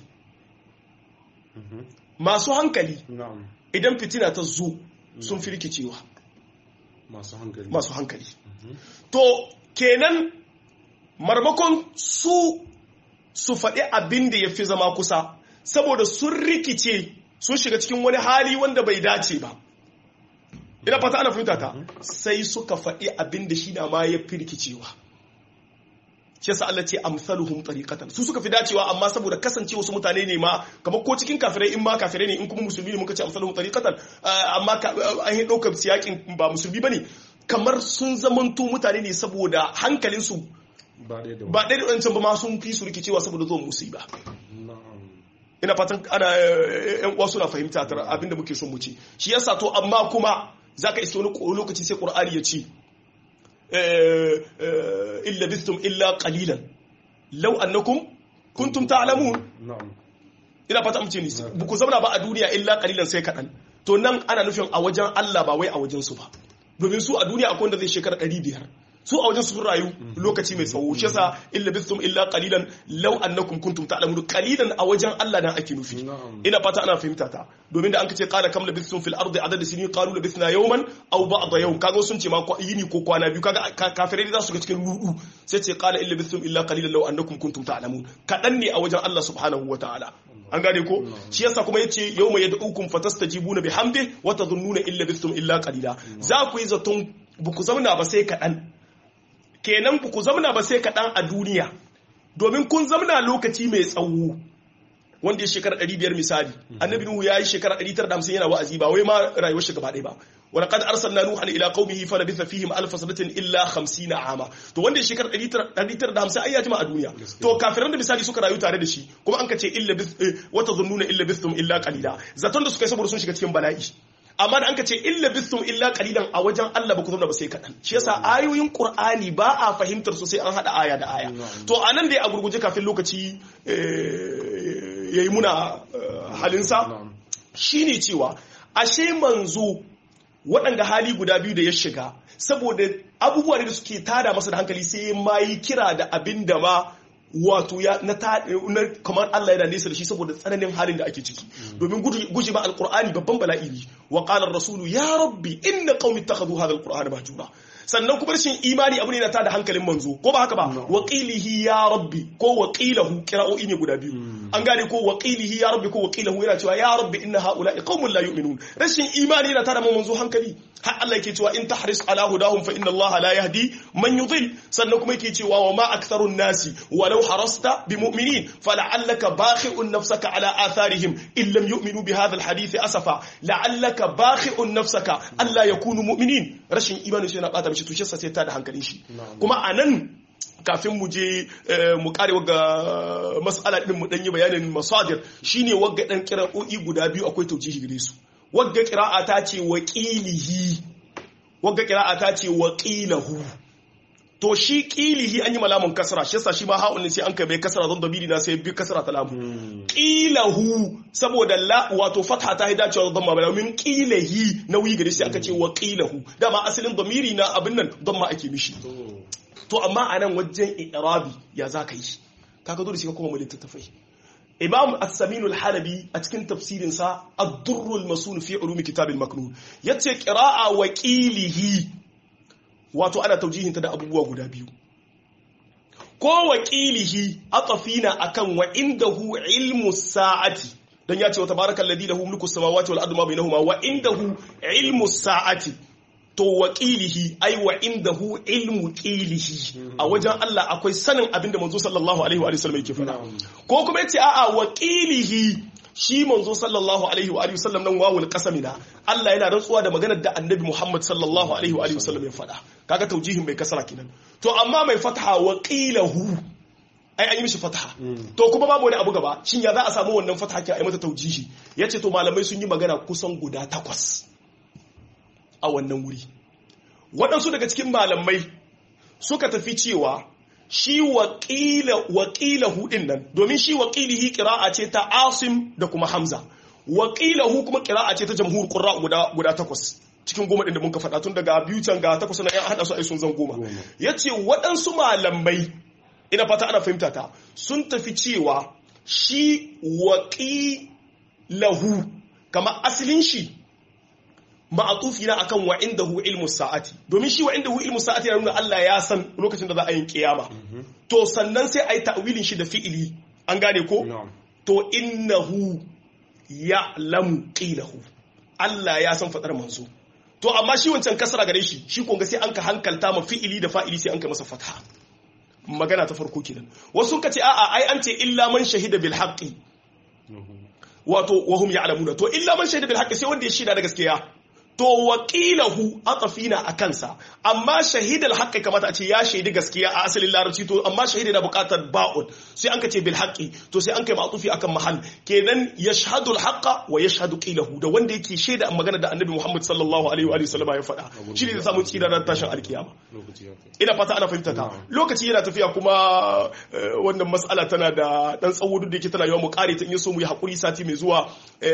masu hankali idan fitina ta zo sun fi rikicewa masu hankali to kenan marmakon su su faɗi abin da ya fi zama kusa saboda sun rikice sun shiga cikin wani hali wanda bai dace ba ina fata ana fahimta ta sai suka faɗi abin da shi na ma ya fi rikicewa shi yasa Allah ce amsaluhum tariqatan su suka fi dacewa amma saboda kasance wasu mutane ne ma kamar ko cikin kafirai in ma kafirai ne in kuma musulmi ne muka ce amsaluhum tariqatan amma an yi ɗaukar siyakin ba musulmi bane kamar sun zamanto mutane ne saboda hankalinsu ba ɗaya da wancan ba ma sun fi su rikicewa saboda zuwan musiba ina fatan ana yan uwa suna fahimta tar abinda muke son mu ce shi yasa to amma kuma zaka iske wani lokaci sai qur'ani ya ce illa bistum illa qalilan law annakum kuntum ta'lamun ina fata mu ce ni ku zauna ba a duniya illa qalilan sai kadan to nan ana nufin a wajen Allah ba wai a wajen su ba domin su a duniya akwai wanda zai shekara 500 su a wajen su rayu lokaci mai tsawo shi yasa illa bistum illa qalilan law annakum kuntum ta'lamun qalilan a wajen Allah nan ake nufi ina fata ana fahimta ta domin da an kace qala kam labistum fil ardi adad sinin qalu labisna yawman aw ba'da yawm kaga sun ce ma yini ko kwana biyu kaga kafirai za su ga cikin rudu sai ce qala illa bistum illa qalilan law annakum kuntum ta'lamun kadan ne a wajen Allah subhanahu wataala an gane ko shi yasa kuma yace yawma yad'ukum fatastajibuna bihamdi wa tadhunnuna illa bistum illa qalila za ku yi zaton buku zauna ba sai kadan kenan ku zamna ba sai kaɗan a duniya domin kun zamna lokaci mai tsawo wanda ya shekara 500 misali annabi nuhu ya yi shekara 950 yana wa'azi ba wai ma rayuwar shi gaba ɗaya ba ولقد ارسلنا نوحا الى قومه فلبث فيهم الف سنه الا 50 عاما to wanda ya shekar 950 ai ya jima a duniya to kafiran da misali suka rayu tare da shi kuma an ka ce illa wata zunnuna illa bistum illa qalila zaton da suka yi saboda sun shiga cikin bala'i amma da an ka ce illa bistum illa qalilan a wajen Allah ba ku zauna ba sai kaɗan shi yasa ayoyin Qur'ani ba a fahimtar su sai an hada aya da aya to anan dai a gurguje kafin lokaci yayi muna halinsa shine cewa ashe manzo waɗanda hali guda biyu da ya shiga saboda abubuwa da suke tada masa da hankali sai ma yi kira da abin da ma wato ya na kamar Allah yana nesa da shi saboda tsananin halin da ake ciki domin guje ba alqur'ani babban bala'i ne wa qala ar-rasulu ya rabbi inna qaumi ittakhadhu hadha alqur'ana mahjura sannan kuma rashin imani abu ne na tada hankalin manzo ko ba haka ba waqilihi ya rabbi ko waqilahu qira'o'i ne guda biyu an gane ko waqilihi ya rabbi ko waqilahu yana cewa ya rabbi inna haula'i qaumun la yu'minun rashin imani yana tada manzo hankali har Allah yake cewa in tahris ala hudahum fa inna Allah la yahdi man yudhil sannan kuma yake cewa wa ma aktharun nasi walau harasta bimu'minin fala'allaka bakhi'un nafsaka ala atharihim in lam yu'minu bi hadha alhadith asafa la'allaka bakhi'un nafsaka alla yakunu mu'minin rashin imani shi yana bata mishi tushe sai ta da hankalin shi kuma anan kafin mu je mu kare wagga mas'ala din mu dan yi bayanin masadir shine wagga dan kira'o'i guda biyu akwai taujihi gare su wagga qira'a ta ce waqilihi wagga qira'a ta ce waqilahu to shi qilihi an yi malamun kasra shi yasa shi ma ha'un sai an kai bai kasra don dabiri na sai bi kasra ta lamu qilahu saboda la wato fatha ta hida cewa dhamma bala min qilahi nauyi gare shi aka ce waqilahu dama asalin damiri na abin nan dhamma ake mishi to amma anan wajen i'rabi ya zaka yi kaga dole sai ka koma mu littattafai imam as-samin al-halabi a cikin tafsirin sa ad-durr al-masun fi ulum kitab al-maknun yace qira'a wa qilihi wato ana taujihinta da abubuwa guda biyu ko wa qilihi atafina akan wa indahu ilmu sa'ati dan yace wa tabarakal ladhi lahu mulku samawati wal ardi ma bainahuma wa indahu ilmu sa'ati to wakilihi ai wa indahu ilmu qilihi a wajen Allah akwai sanin abinda manzo sallallahu alaihi wa sallam yake faɗa ko kuma yace a'a wakilihi shi manzo sallallahu alaihi wa sallam nan wawul qasamina Allah yana rantsuwa da maganar da annabi Muhammad sallallahu alaihi wa sallam ya faɗa kaga taujihin bai kasara kenan to amma mai fataha waqilahu ai an yi mishi fataha to kuma babu wani abu gaba shin ya za a samu wannan fataha ke ai mata taujihi yace to malamai sun yi magana kusan guda takwas a wannan wuri waɗansu daga cikin malamai suka tafi cewa shi waƙila hudin nan domin shi waƙilihi ƙira'a ce ta asim da kuma hamza waƙilahu kuma ƙira'a ce ta jamhur ƙura guda takwas cikin goma ɗin da muka faɗa tun daga biyu can ga takwas na yan haɗa su ai sun zan goma ya ce waɗansu malamai ina fata ana fahimta ta sun tafi cewa shi waƙilahu kama asalin shi ma'atufi na akan wa indahu ilmu sa'ati domin shi wa indahu ilmu sa'ati yana nuna Allah ya san lokacin da za a yi kiyama to sannan sai a yi ta'wilin shi da fi'ili an gane ko to innahu ya'lamu qilahu Allah ya san fadar manzo to amma shi wancan kasara gare shi shi kun ga sai an ka hankalta ma fi'ili da fa'ili sai an ka masa fatha magana ta farko kenan wasu ka ce a'a ai an ce illa man shahida bil haqqi wato wahum ya'lamuna to illa man shahida bil haqqi sai wanda ya shida da gaskiya to wakilahu atafina a kansa amma shahidal haqqi kamata a ce ya shaidi gaskiya a asalin larabci to amma shahidi na bukatar ba'un sai an ka ce bil haqqi to sai an kai ma'tufi akan mahal kenan yashhadu al haqqa wa yashhadu qilahu da wanda yake shaida magana da annabi Muhammad sallallahu alaihi wa sallam ya faɗa shi ne da samu tsira ran tashin alkiyama ina fata ana fahimta ta lokaci yana tafiya kuma wannan mas'ala tana da dan tsawo duk da yake tana yawa mu kare ta in so mu yi hakuri sati mai zuwa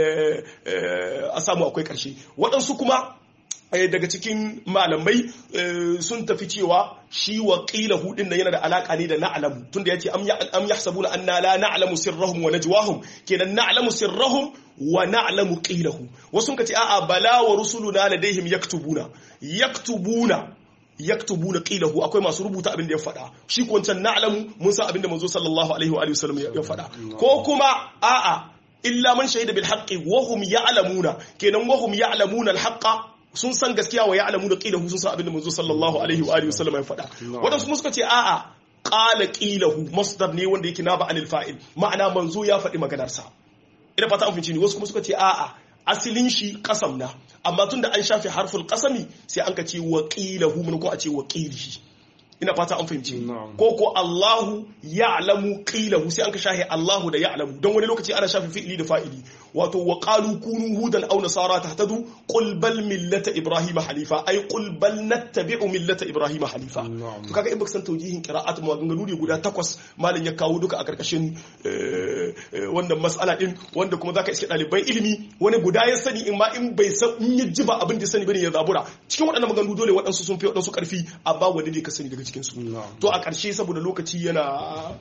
a samu akwai karshe waɗansu kuma daga cikin malamai sun tafi cewa shi wa ƙila hudin nan yana da alaƙa ne da na'alamu tunda yace am yahsabu anna la na'lamu sirrahum wa najwahum kenan na'lamu sirrahum wa na'lamu qilahu wasu kace a'a bala wa rusuluna ladaihim yaktubuna yaktubuna yaktubuna qilahu akwai masu rubuta abin da ya faɗa shi ko wancan na'lamu mun san abin da manzo sallallahu alaihi wa sallam ya faɗa ko kuma a'a illa man shahida bil haqqi wa hum ya'lamuna kenan wa hum ya'lamuna al haqqa sun san gaskiya wa ya'lamuna qilahu sun san abin da manzo sallallahu alaihi wa alihi wasallam ya faɗa wadansu kuma suka ce a'a qala qilahu masdar ne wanda yake naba anil fa'il ma'ana manzo ya faɗi maganar sa ina fata an finci ne wasu kuma suka ce a'a asilin shi qasam na amma tunda an shafe harful qasami sai an ka ce waqilahu mun ko a ce waqilihi ina fata an fahimci Na'am. ko ko Allahu ya'lamu qilahu sai an ka shahe Allahu da ya'lamu don wani lokaci ana shafe fi'ili da fa'ili wato wa qalu kunu hudan aw nasara tahtadu qul bal millata ibrahima halifa ay qul bal nattabi'u millata ibrahima halifa Na'am. to kaga in baka san taujihin qira'at maganganu ne guda takwas malam ya kawo duka a karkashin eh, eh, wannan mas'ala din wanda kuma zaka iske ɗaliban ilimi wani guda ya sani in ma in bai san in ya ji ba abin da ya sani bane ya zabura cikin waɗannan maganganu dole waɗansu sun fi waɗansu ƙarfi amma wani ne ka sani daga cikin su Na'am. to a ƙarshe saboda lokaci yana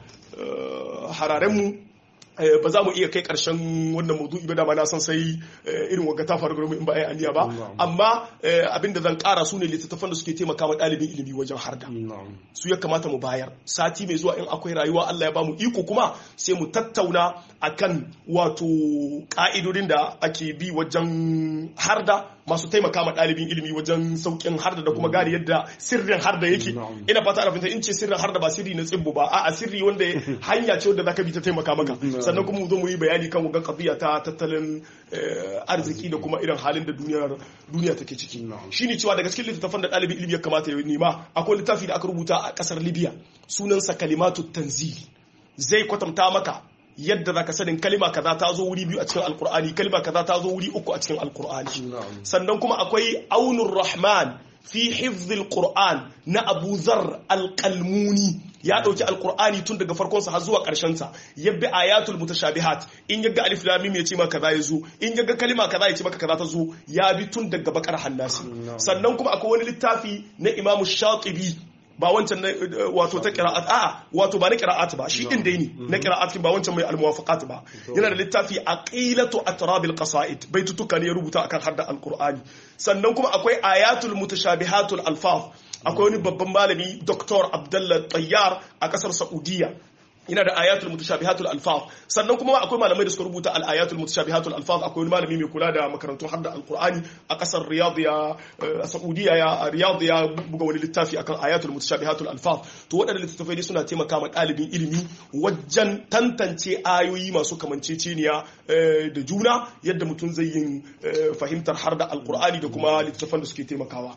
eh, hararen mu eh, ba za mu iya kai ƙarshen wannan maudu'i ba dama na san sai eh, irin wagga ta faru gare mu in ba a yi aniya ba Na'am. amma eh, abin da zan ƙara su ne littattafan da suke taimaka wa ɗalibin ilimi wajen harda na'am su ya kamata mu bayar sati mai zuwa in akwai rayuwa Allah ya bamu iko kuma sai mu tattauna akan wato ka'idodin da ake bi wajen harda masu taimaka ma ɗalibin ilimi wajen saukin harda da kuma gane yadda sirrin harda yake Na'am. ina fata ana fahimta in ce sirrin harda ba sirri na tsibbo ba a'a sirri wanda hanya ce wanda zaka bi ta taimaka maka Na'am. sannan kuma mu zo mu yi bayani kan wagan qadiya ta tattalin eh, arziki da kuma irin halin da duniyar duniya take ciki Na'am. shine cewa daga cikin littattafan da ɗalibin ilimi ya kamata ya nema akwai littafi da aka rubuta a ƙasar libya sunansa kalimatu tanzili zai kwatanta maka yadda zaka sanin kalima kaza ta zo wuri biyu a cikin alkur'ani kalima kaza ta zo wuri uku a cikin alkur'ani na'am sannan kuma akwai aunur rahman fi hifzil qur'an na abu zar alqalmuni ya dauki alqur'ani tun daga farkon sa har zuwa karshen sa yabbi ayatul mutashabihat in yaga alif lam mim ya ce maka kaza yazo in yaga kalima kaza ya ce maka kaza ta zo ya bi tun daga bakar hannasi sannan kuma akwai wani littafi na imamu shatibi ba wancan na eh, wato ta qira'at a'a wato ba na qira'at ba shi din dai ne na qira'at ba wancan mai almuwafaqat ba yana da littafi aqilatu atrabil qasaid baitutuka ne ya rubuta akan hadda alqur'ani sannan kuma akwai ayatul mutashabihatul alfaz akwai wani babban malami dr abdullah tayyar a kasar saudiya yana da ayatul mutashabihatul alfaz sannan kuma akwai malamai da suka rubuta al ayatul mutashabihatul alfaz akwai wani malami mai kula da makarantun hadda alqur'ani a kasar riyadh ya a saudiya ya riyadh ya buga wani littafi akan ayatul mutashabihatul alfaz to waɗannan littattafai dai suna taimaka ma ɗalibin ilimi wajen tantance ayoyi masu kamanceceniya eh, da juna yadda mutum zai yin eh, fahimtar har da alqur'ani da kuma littattafan da suke taimakawa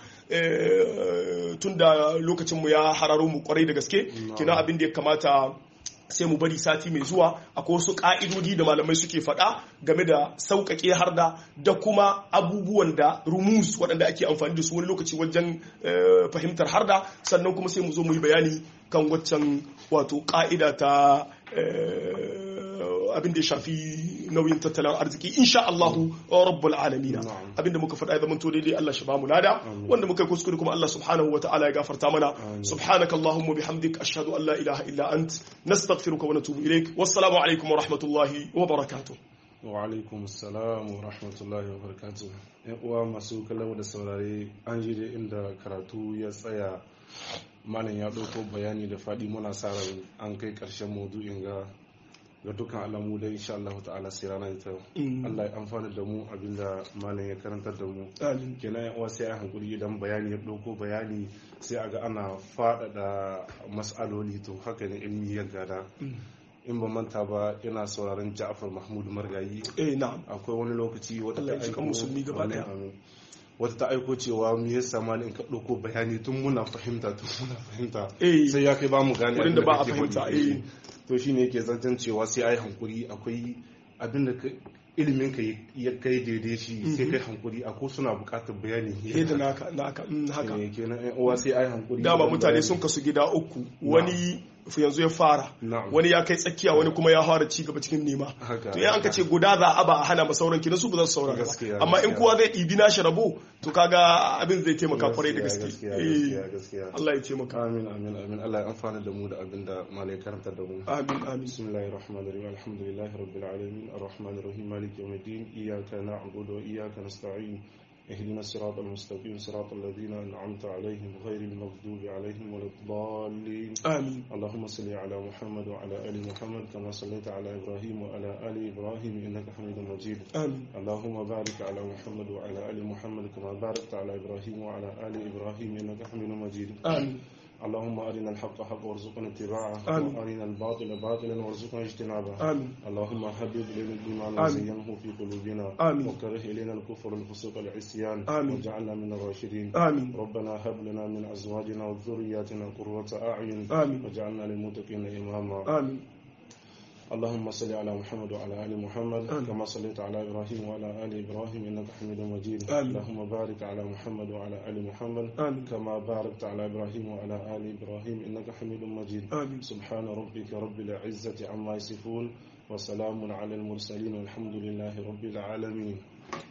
Eh, tun da lokacinmu ya hararo mu kwarai da gaske kina abin da ya kamata sai mu bari sati mai zuwa akwai wasu ka'idodi da malamai suke faɗa game da sauƙaƙe harda da kuma abubuwan da rumus waɗanda ake amfani da su wani lokaci wajen eh, fahimtar harda sannan kuma sai mu zo mu yi bayani kan waccan wato ƙa'ida ta eh, abin da ya shafi nauyin tattalin arziki insha Allahu rabbul alamin Na'am. abin da muka faɗa ya zama to daidai Allah shi ba mu lada wanda muka yi kuskure kuma Allah subhanahu wa ta'ala ya gafarta mana subhanaka allahumma bihamdik ashhadu an la ilaha illa ant nastaghfiruka wa natubu ilaik wassalamu alaikum wa rahmatullahi wa barakatuh wa alaikum salam wa rahmatullahi wa barakatuh yan uwa masu kallon da saurare an ji da inda karatu ya tsaya malam ya ɗauko bayani da faɗi muna sa ran an kai ƙarshen maudu'in ga ga dukkan alamu da insha Allah ta'ala sai rana ita Allah ya amfana da mu abinda malam ya karantar da mu amin kenan yan uwa sai a hankuri idan bayani ya ɗauko bayani sai a ga ana faɗaɗa mas'aloli to haka ne ilmi ya gada in ba manta ba yana sauraron Ja'far Mahmud Margayi eh na'am akwai wani lokaci wata Allah ya ta ji kan aiko musulmi gaba Amin, daya. amin. wata ta aiko cewa me yasa ma in ka ɗauko bayani tun muna fahimta tun muna fahimta Eh. sai ya kai ba mu gane Wurin da abin ba a kake fahimta, faɗi. eh. to shine yake zancen cewa sai ai hankuri akwai abin da ka- ilimin ka ya kai daidai shi sai kai hankuri akwai suna buƙatar bayani eh da naka naka mm, haka Eh, kenan ƴan uwa sai ai hankuri dama wajen mutane bayani. sun kasu gida uku wani yanzu ya fara Na'am. wani ya kai tsakiya wani kuma ya fara ci gaba cikin nema Haka, to in an ka ce guda za a ba a hana ma sauran kina su ba za su saurara Gaskiya, ba amma in gaskiya. kowa zai ɗibi nashi rabo to kaga abin zai taimaka kwarai da gaske gaskiya Eh, gaskiya gaskiya Allah ya taimaka amin amin amin Allah ya amfana da mu da abin da malai karanta da mu amin amin بسم الله الرحمن الرحيم الحمد لله رب العالمين الرحمن الرحيم مالك يوم الدين إياك نعبد وإياك نستعين اهدنا الصراط المستقيم صراط الذين أنعمت عليهم غير المغضوب عليهم ولا الضالين amin اللهم صل على محمد وعلى آل محمد كما صليت على إبراهيم وعلى آل إبراهيم إنك حميد مجيد amin اللهم بارك على محمد وعلى آل محمد كما باركت على إبراهيم وعلى آل إبراهيم إنك حميد مجيد amin اللهم أرنا الحق حقا وارزقنا اتباعه آمين. وأرنا الباطل باطلا وارزقنا اجتنابه آمين اللهم حبب إلينا الإيمان آمين. وزينه في قلوبنا آمين. وكره إلينا الكفر والفسوق والعصيان آمين. واجعلنا من الراشدين آمين ربنا هب لنا من أزواجنا وذرياتنا قرة أعين آمين واجعلنا للمتقين إماما آمين اللهم صل على محمد وعلى ال محمد آمين. كما صليت على ابراهيم وعلى ال ابراهيم انك حميد مجيد آمين. اللهم بارك على محمد وعلى ال محمد آمين كما باركت على ابراهيم وعلى ال ابراهيم انك حميد مجيد آمين سبحان ربك رب العزه عما يصفون وسلام على المرسلين والحمد لله رب العالمين